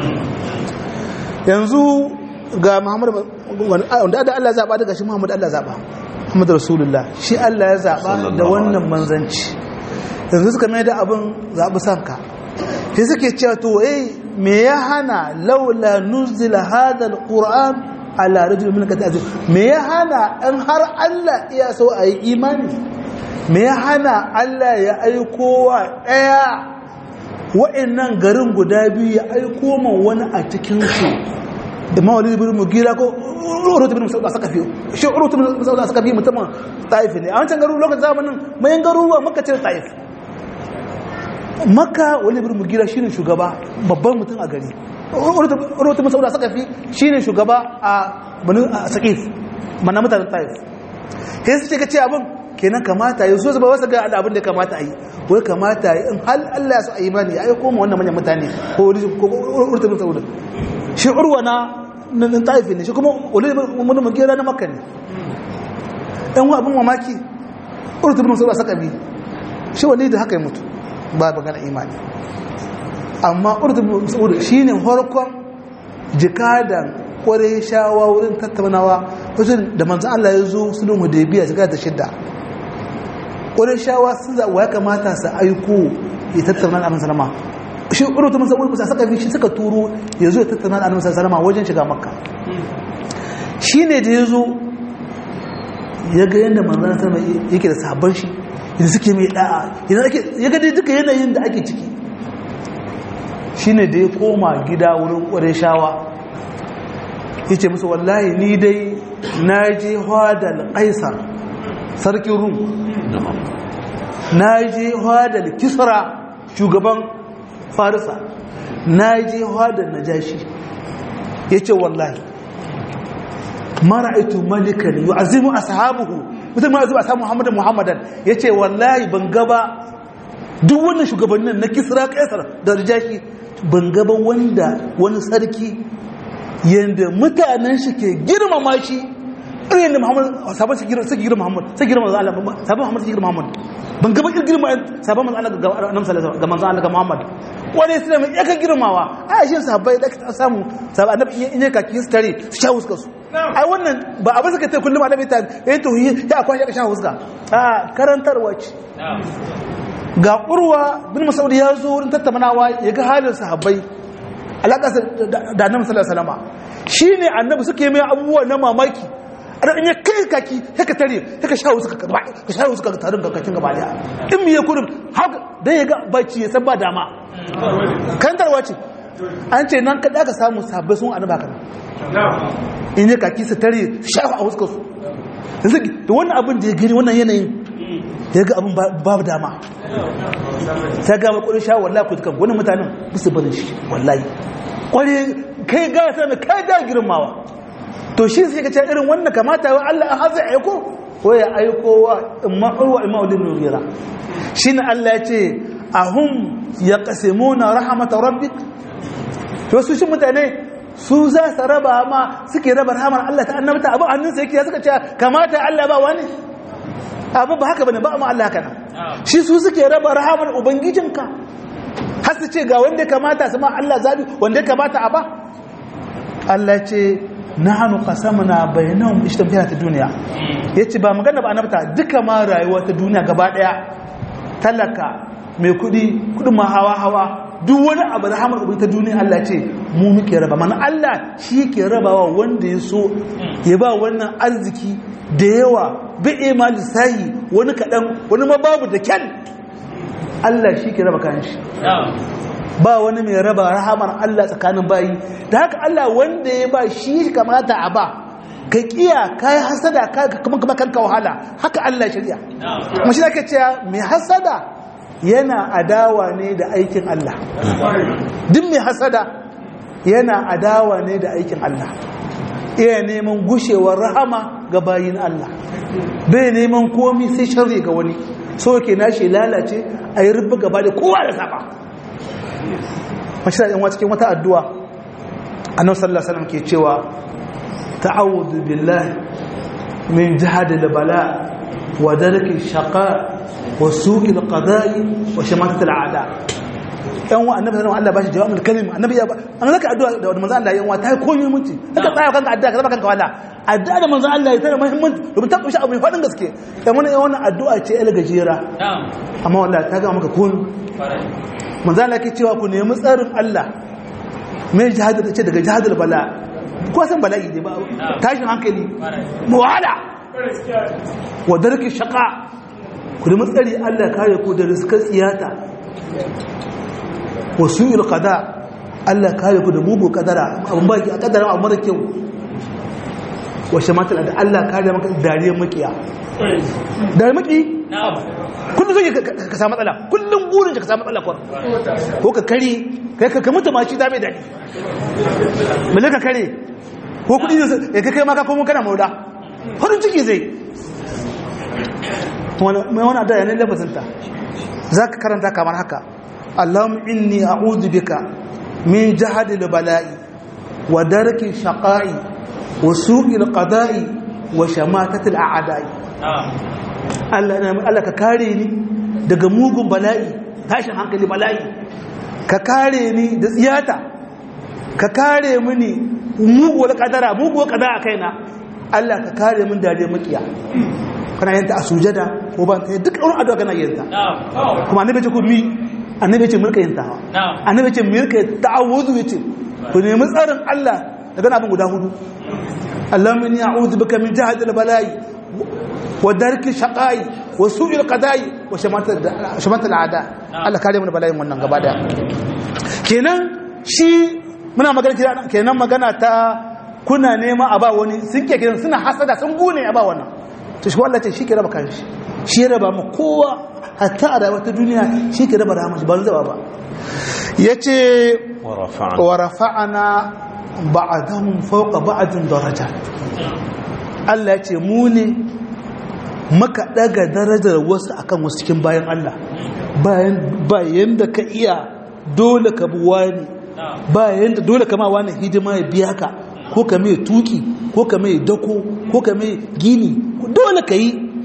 yanzu ga Muhammad wanda da Allah zaba daga shi Muhammad Allah zaba Muhammad Rasulullah shi Allah ya zaba da wannan manzanci yanzu suka mai da abin zabi sanka sai suke cewa to eh me ya hana laula nuzila hadha alquran ala rajul min kata me ya hana in har Allah iya so a yi imani me ya hana Allah ya aiko wa daya wa'annan garin guda biyu ya aiko man wani a cikin su imam walid ibn mugira ko urut ibn mas'ud saka fiyo shi urut ibn mas'ud saka fiyo mutumin taif ne a wancan garu lokacin zamanin mayan garuruwa makka ce taif makka walid ibn mugira shine shugaba babban mutum a gari urut ibn mas'ud saka fi shine shugaba a banu saqif manna mutanen taif sai su ce kace abin kenan kamata yi so su ba wasu ga abin da kamata a yi wai kamata yi in hal Allah ya so a yi bani ya aiko mu wannan manyan mutane ko urut ibn mas'ud shi urwa na nan taifin ne shi kuma ulil mun mun kira na makka ne dan wa abin mamaki urtu bin musa saka bi shi wani da haka ya mutu ba magana imani amma urtu bin musa shine farkon jikadan kware shawa wurin tattaunawa wajen da manzo Allah ya zo sulhu hudaybiya shiga da shidda kware shawa sun za wa kamata su aiko ya tattauna da annabi sallama shi urtu musa musa saka bi shi suka turo ya zo ya tattauna da annabi sallama wajen shiga makka shine da ya zo ya ga yadda manzana sama yake da sabon shi yadda suke mai da'a ya ga dai duka yanayin da ake ciki shi ne da ya koma gida wurin ƙwarai shawa ya ce musu wallahi ni dai na je hadal ƙaisar sarkin rum na je hadal kisra shugaban farisa na je hadal najashi ya ce wallahi mara aitu malikan yi azimu ashabuhu mutum ma zuwa ashabu muhammadan muhammadan ya ce wallahi ban gaba duk wannan shugabannin na kisra kaisar da rijashi ban gaba wanda wani sarki yadda mutanen shi ke girmama shi irin da Muhammad sabon su girma su girma Muhammad su girma manzo Allah sabon Muhammad su girma Muhammad ban ga bakin girma sabon manzo Allah ga annabi sallallahu ga manzo Allah ga Muhammad wani sai mai yaka girmawa ai shi sahabbai da ka samu sabon annabi in yaka ki tare su sha huska su ai wannan ba abin suka ce kullum annabi ta eh to ya akwai ya sha huska a karantarwa ce ga urwa bin masaudi ya zo wurin tattaunawa ya ga halin sahabbai alaƙa da annabi sallallahu alaihi wasallam shine annabi suke mai abubuwa na mamaki a in ya kai kaki haka tare haka shawo suka ka ka shawo suka tarin kakakin gaba daya in miye kurin haka dan ya ga bacci ya san ba dama kantarwa ce an ce nan kada ka samu sabbai sun annaba kana in ya kaki su tare shawo a huskar su yanzu da wannan abin da ya gani wannan yanayin ya ga abin babu dama ta gama kudin sha wallahi ku dukan wani mutanen bisu barin shi wallahi kware kai ga ta mai kai ga girmawa to shi sai ka ce irin wannan kamata wa Allah an haza aiko ko ya aiko wa imma urwa imma ulil nugira shine Allah ya ce ahum yaqsimuna rahmat rabbik to su shi mutane su za su raba ma suke raba rahmar Allah ta annabta abu hannunsa yake suka ce kamata Allah ba wani abu ba haka bane ba amma Allah haka nan shi su suke raba rahamar ubangijinka har su ce ga wanda kamata su ma Allah zabi wanda kamata a ba Allah ce nahnu qasamna bainahum ishtamfiya ta duniya yace ba magana ba annabta duka ma rayuwa ta duniya gaba daya talaka mai kudi kudin ma hawa hawa duk wani abu da hamar ubin ta duniya Allah ce mu muke raba mana Allah shi ke rabawa wanda ya so ya ba wannan arziki da yawa bi ma lissahi wani kaɗan wani ma babu da kyan Allah shi ke raba kayan shi ba wani mai raba rahamar Allah tsakanin bayi da haka Allah wanda ya ba shi kamata a ba ka kiya ka yi hasada kuma kuma kanka wahala haka Allah shirya kuma shi ake cewa mai hasada yana adawa ne da aikin Allah duk mai hasada yana adawa ne da aikin Allah iya neman gushewar rahama ga bayin Allah bai neman komi sai sharri ga wani so ke nashi lalace a yi rubu gaba da kowa da saba mashi da yanwa cikin wata addu'a annabi sallallahu alaihi wasallam ke cewa ta'awudu billahi min jihadil bala wa darki shaqa wa suqil qada'i wa shamatat al'ada yan wa annabi sallallahu alaihi wasallam Allah bashi kalim annabi ya an zaka addu'a da manzo Allah yan wa ta komai mutunci kaka tsaya kanka addu'a ka zama kanka wala addu'a da manzo Allah ya tana muhimmanci domin ta kushi abu fadin gaske dan wannan wannan addu'a ce el gajera amma wallahi ta ga maka kun manzo Allah ke cewa ku nemi tsarin Allah mai jihad da ce daga jihadul bala ko san bala'i ne ba tashin hankali muwala wa darki shaqa ku nemi tsari Allah kare ku da rizqar tsiyata wasu ilkada Allah kare ku da mugu kadara abin baki a kadara a mara kyau washe matal da Allah kare maka dariyar makiya dariyar maki kullum zai ka samu matsala kullum burin ka samu matsala ko ka kare kai ka mutu maci ta mai daɗi mele ka kare ko kudi ya kai maka komo kana mauda farin ciki zai mai wani adaya ne lafazinta za ka karanta kamar haka اللهم إني أعوذ بك من جهد البلاء ودرك الشقاء وسوء القضاء وشماتة الأعداء Allah ka kare ni daga mugun bala'i tashin hankali bala'i ka kare ni da tsiyata ka kare mini muguwar kadara muguwar kadara a kaina Allah ka kare min dare makiya kana yanta a sujada ko ban ta duk wani addu'a kana yanta kuma annabi ce ku mi annabi ce mulka yin tawa annabi ce mulka ta'awuzu yace ku nemi tsarin Allah daga abin guda hudu Allahumma inni a'udhu bika min jahdi al-bala'i wa darki shaqai wa su'i al-qada'i wa shamata al-a'da Allah kare mu da bala'in wannan gaba da kenan shi muna magana kenan magana ta kuna nema a ba wani sun ke kenan suna hasada sun gune a ba wannan to shi wallahi ce shi ke raba kanshi shi raba mu kowa hatta a rayuwar ta duniya shi ke raba rahama ba zaba ba ya ce wa rafa'ana ba'adahum fawqa ba'adin daraja Allah ya ce mu ne maka daga darajar wasu akan wasu cikin bayan Allah bayan bayan da ka iya dole ka bi wani bayan da dole ka ma wani hidima ya biya ka ko ka mai tuki ko ka mai dako ko ka mai gini dole ka yi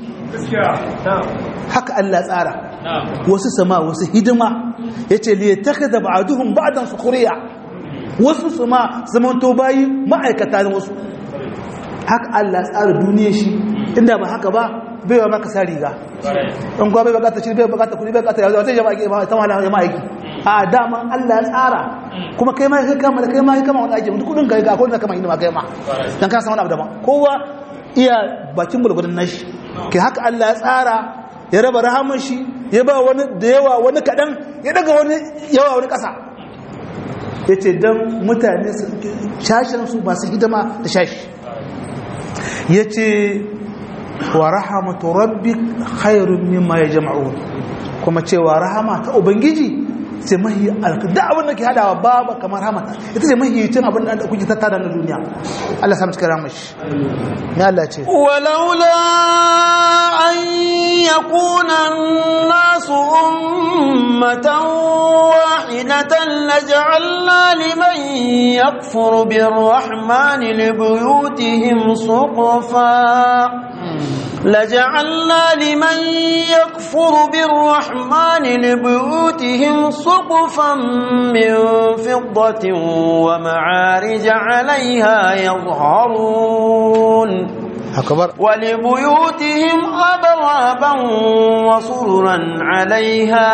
haka Allah tsara wasu sama wasu hidima ya ce liya taka da ba'aduhun ba'adan su kuriya wasu sama zamanto bayi ma'aikata na wasu haka Allah tsara duniya shi inda ba haka ba bai wa maka sa riga in kuwa bai bukata shi bai bukata kudi bai bukata yanzu zai jama'a aiki ba ta wahala jama'a aiki a dama Allah ya tsara kuma kai ma kai kama da kai ma kai kama wani aiki duk kudin kai ga akwai da kama hidima kai ma dan ka san wani abu daban kowa iya bakin gulgudun nashi kai haka Allah ya tsara ya raba rahaman shi ya ba wani da yawa wani kadan ya daga wani yawa wani kasa yace dan mutane su shashin su masu hidima da shashi yace wa rahamatu rabbik khairun mimma yajma'un kuma cewa rahama ta ubangiji sai mahi alkada abin da ke hadawa babu kamar hamata ita ce mahi cin abin da kuke tattara na duniya Allah samu cikin ramashi ne Allah ce walaula an yakuna an-nasu ummatan wahidatan laj'alna liman yakfuru bir-rahmani li buyutihim suqfa لجعلنا لمن يكفر بالرحمن لبيوتهم سقفا من فضة ومعارج عليها يظهرون أكبر ولبيوتهم أبوابا وسررا عليها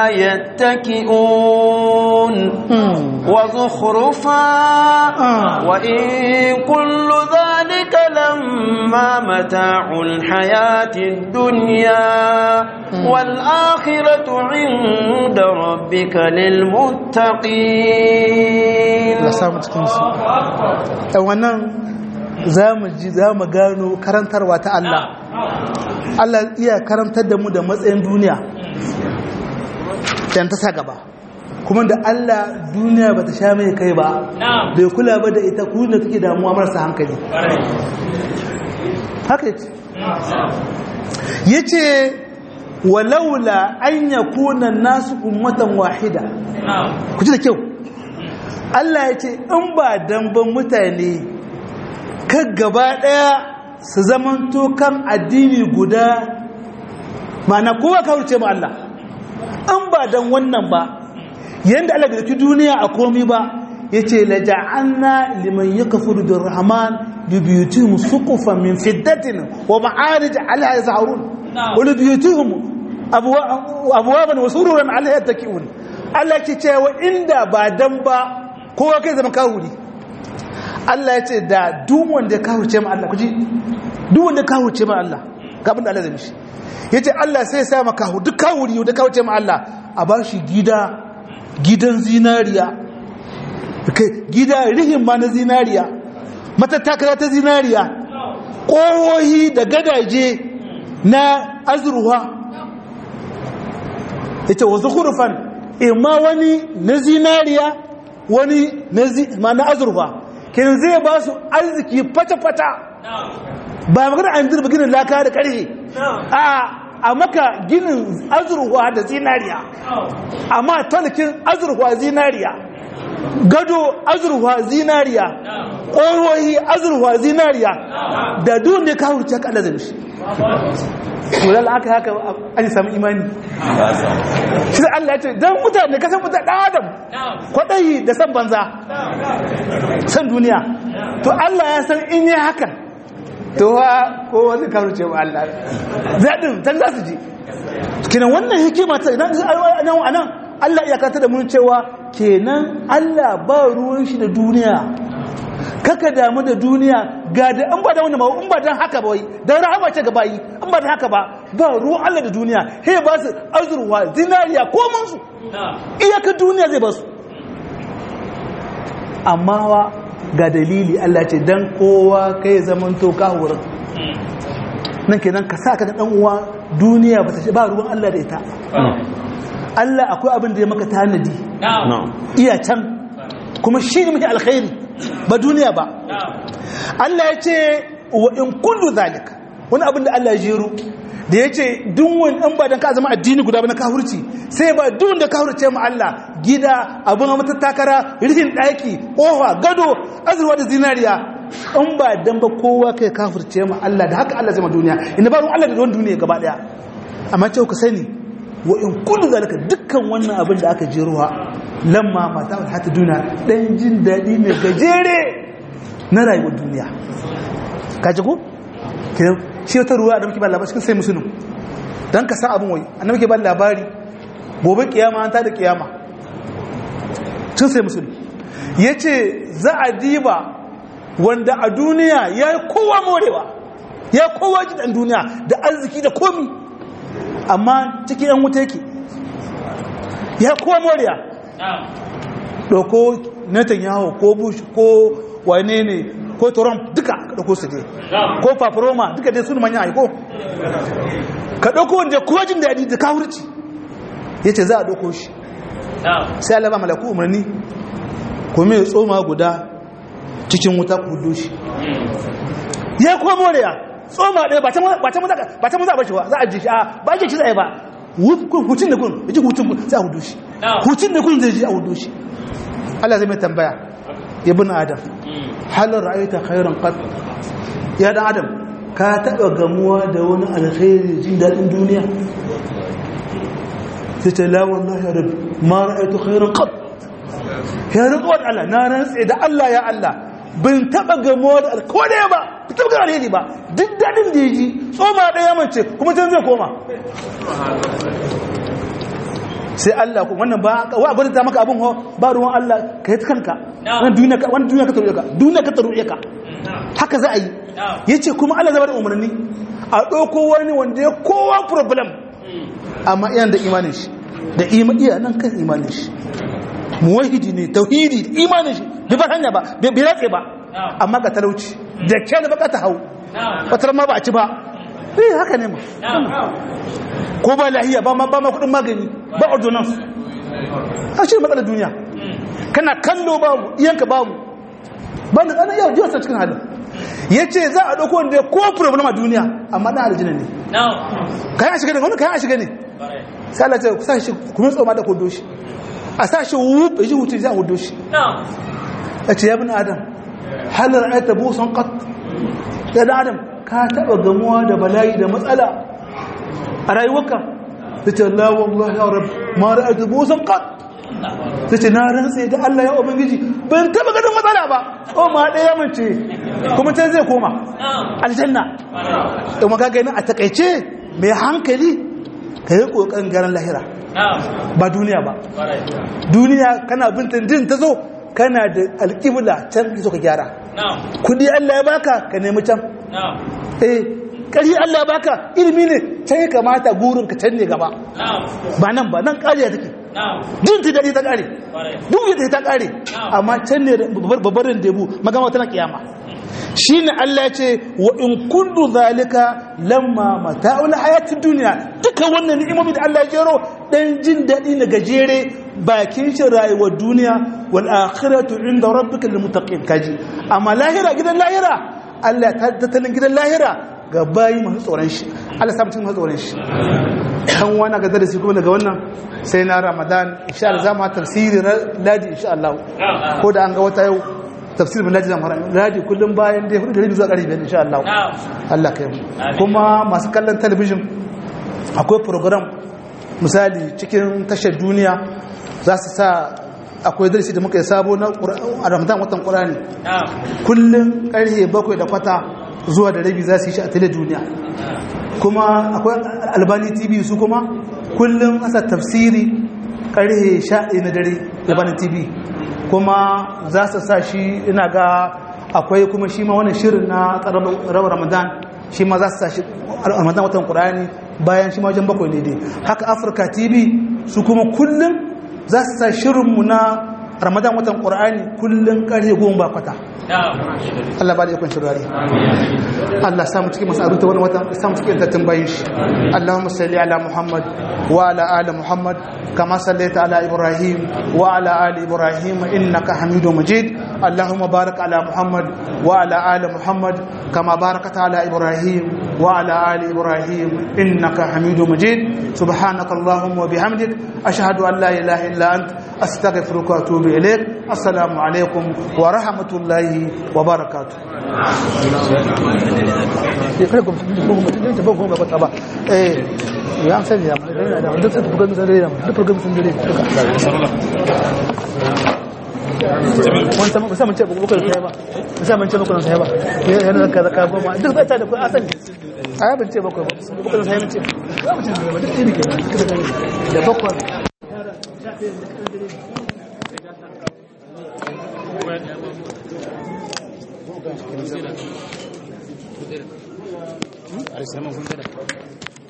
يتكئون وزخرفا وإن كل ذلك لما متاع الحياة الدنيا والآخرة عند ربك للمتقين wannan za mu ji za mu gano karantarwa ta Allah Allah iya karantar da mu da matsayin duniya dan ta sa gaba kuma da Allah duniya ba ta sha mai kai ba bai kula ba da ita ku da take damuwa marasa hankali haka yace yace walaula an yakuna nasu ummatan wahida ku ji da kyau Allah yace in ba dan ban mutane kan gaba daya su zamanto kan addini guda ma'ana kowa kawurce ma Allah an ba dan wannan ba yanda Allah bai duniya a komi ba yace la ja'alna liman yakfuru bir rahman bi buyutihim suqufan min fiddatin wa ma'arij 'alayha yazharun wa li buyutihim abwaban wa sururan 'alayha yattaki'un Allah ke cewa inda ba dan ba kowa kai zama kawuri Allah yace da duk wanda ya kawurce ma Allah kuji duk wanda ya kawurce ma Allah ga abin da Allah zai mishi yace Allah sai ya sa maka duk kawuri da kawurce ma Allah a bashi gida gidan zinariya gida rihin ma na zinariya matattakala ta zinariya ƙohohi da gadaje na azurwa ita wasu hurufan imma wani na zinariya wani ma na azurwa kenan zai ba su arziki fata-fata ba magana an zirba ginin laka da ƙarfe a maka ginin azurwa da zinariya amma talakin azurwa zinariya gado azurwa zinariya ƙorohi azurwa zinariya da duk da kawo ce kada zai shi wadda aka haka an samu imani shi Allah ce don mutane kasan mutane ɗan adam kwaɗayi da san banza san duniya to Allah ya san in yi hakan to wa ko wani kawo ce wa Allah zaɗin can za su ji kinan wannan hikima ta idan a nan Allah ya kata da mun cewa kenan Allah ba ruwan shi da duniya kaka damu da duniya ga da an ba da wani in ba dan haka ba wai dan rahama ce ga bayi in ba dan haka ba ba ruwan Allah da duniya he ba su azurwa zinariya ko mun su iyaka duniya zai ba su amma wa ga dalili Allah ce dan kowa kai zaman to ka wurin nan kenan ka sa ka dan uwa duniya ba ta ba ruwan Allah da ita Allah akwai abin da ya maka tanadi iya can kuma shi ne muke alkhairi ba duniya ba Allah ya ce wa in kullu zalika wani abin da Allah ya jeru da ya ce dunwan in ba don ka zama addini guda ba na kahurci sai ba dun da kahurce mu Allah gida abin mata takara rihin ɗaki ƙofa gado azurwa da zinariya in ba dan ba kowa kai kafirce ma Allah da haka Allah zai ma duniya inda ba ruwan Allah da ruwan duniya gaba daya amma ce ku sani wa in kullu zalika dukkan wannan abin da aka jeruwa lamma mata wal hata duniya dan jin dadi ne gajere na rayuwar duniya ka ji ko kenan shi wata ruwa da muke ba labari cikin sai musulun dan ka san abin wai annabi ke ba labari gobe kiyama an ta da kiyama cikin sai musulun yace za a diba wanda a duniya ya yi kowa morewa ya kowa jidan duniya da arziki da komi amma cikin yan wuta yake ya kowa morewa ɗauko netanyahu ko bush ko wane ne ko trump duka ka ɗauko su ne ko paparoma duka dai sun manya aiko ka ɗauko wanda kowa jin daɗi da kawurci ya ce za a ɗauko shi sai alaba malaku umarni kuma ya tsoma guda cikin wuta kudu shi ya kuma moriya tsoma ɗaya ba ta maza ba shi ba za a ji shi a ba ji shi za a yi ba hutun da kun ya ji hutun kun za a hudu shi hutun da kun zai ji a hudu shi Allah zai mai tambaya ya bin adam halar ra'ayta khairan qad ya dan adam ka taba gamuwa da wani alkhairi jin dadin duniya sai ta la wallahi ya rabbi ma ra'aytu khairan qad ya rantsuwa da Allah na rantse da Allah ya Allah bin taba gamuwa da alkhairi ba bin taba gamuwa alheri ba duk dadin da yaji tsoma daya mace kuma can zai koma sai Allah ko wannan ba wa abin da maka abin ho ba ruwan Allah ka yi kanka wannan duniya ka wannan duniya ka taruye ka duniya ka taruye ka haka za a yi yace kuma Allah zai bada umarni a ɗauko wani wanda ya kowa problem amma iyan da imanin shi da iya nan kan imanin shi muwahidi ne tauhidi imanin shi bai bar hanya ba bai ratse ba amma ga talauci da ke da baka ta hau wata ma ba a ci ba eh haka ne ma ko ba lahiya ba ma ba ma kudin magani ba ordonance a shi matsalar duniya kana kallo babu iyanka babu ba da tsanan yau jiwa cikin halin ya ce za a ɗauko wanda ko problem a duniya amma ɗan aljina ne kayan a shiga ne wani kayan a shiga ne sai Allah ce ku sa shi kuma tsoma da kudo shi a sa shi wuf ya ji hutu za a hudu shi ya ce ya bin adam halar ayata busan kat ya da adam ka taɓa gamuwa da bala'i da matsala a rayuwarka ta ce Allah wallahi ya rabu ma ra'aytu busan kat ta ce na rantse da Allah ya ubangiji ban taɓa ganin matsala ba o ma ɗaya mace kuma can zai koma aljanna da maka gani a takaice mai hankali ka yi ƙoƙarin garin lahira ba duniya ba duniya kana bintin din ta zo kana da alƙibla can zo ka gyara kudi Allah ya baka ka nemi can eh ƙari Allah ya baka ilimi ne can ya kamata gurin ka can ne gaba ba nan ba nan ƙariya take din ta daɗi ta ƙare duk yadda ta ƙare amma can ne babbarin debu magama tana kiyama shi ne Allah ce wa in kundu zalika lamma mata'ul hayatid duniya duka wannan ni'imomi da Allah ya jero dan jin daɗi na gajere bakin shi rayuwar duniya wal akhiratu inda rabbika lil muttaqin kaji amma lahira gidan lahira Allah ta tattalin gidan lahira ga bayi masu tsoron shi Allah sa mutum masu tsoron shi kan wani ga darasi kuma daga wannan sai na Ramadan insha Allah za mu tafsiri ladi insha Allah ko da an ga wata yau tafsir bin lajina mara ladi kullum bayan dai hudu da rabi zuwa ƙarfi biyar insha Allah Allah kai mu kuma masu kallon talabijin akwai program misali cikin tashar duniya za su sa akwai darasi da muka yi sabo na ramadan watan ƙurani kullum ƙarfe bakwai da kwata zuwa da rabi za su yi shi a tele duniya kuma akwai albani tv su kuma kullum asa tafsiri ƙarfe sha na dare albani tv kuma za su sa shi ina ga akwai kuma shi ma wani shirin na rawar ramadan shi ma za su sa shi ramadan watan ƙurani bayan shi ma wajen bakwai ne dai haka afirka tv su kuma kullum za su sa shirinmu na ramadan watan ƙur'ani kullum ƙarfe goma ba kwata Allah ba da ikon shirari Allah samu cikin masu aruta wani wata samu cikin tattun bayan shi Allahumma salli ala Muhammad wa ala ali Muhammad kama sallaita ala Ibrahim wa ala ali Ibrahim innaka Hamidu Majid Allahumma barik ala Muhammad wa ala ali Muhammad كما باركت على إبراهيم وعلى آل إبراهيم إنك حميد مجيد سبحانك اللهم وبحمدك أشهد أن لا إله إلا أنت أستغفرك وأتوب إليك السلام عليكم ورحمة الله وبركاته ya sani ya duk sai bugan sun dare duk bugan sun dare duka wani sama ba samun ce ba bukan sai ba ba samun ce bukan sai ba yana da kaza goma duk bai ta da kuɗi asali a yabin ce bakwai ba bukan sai mace ba mu ce ba duk tini ke da bakwai Alisaman kun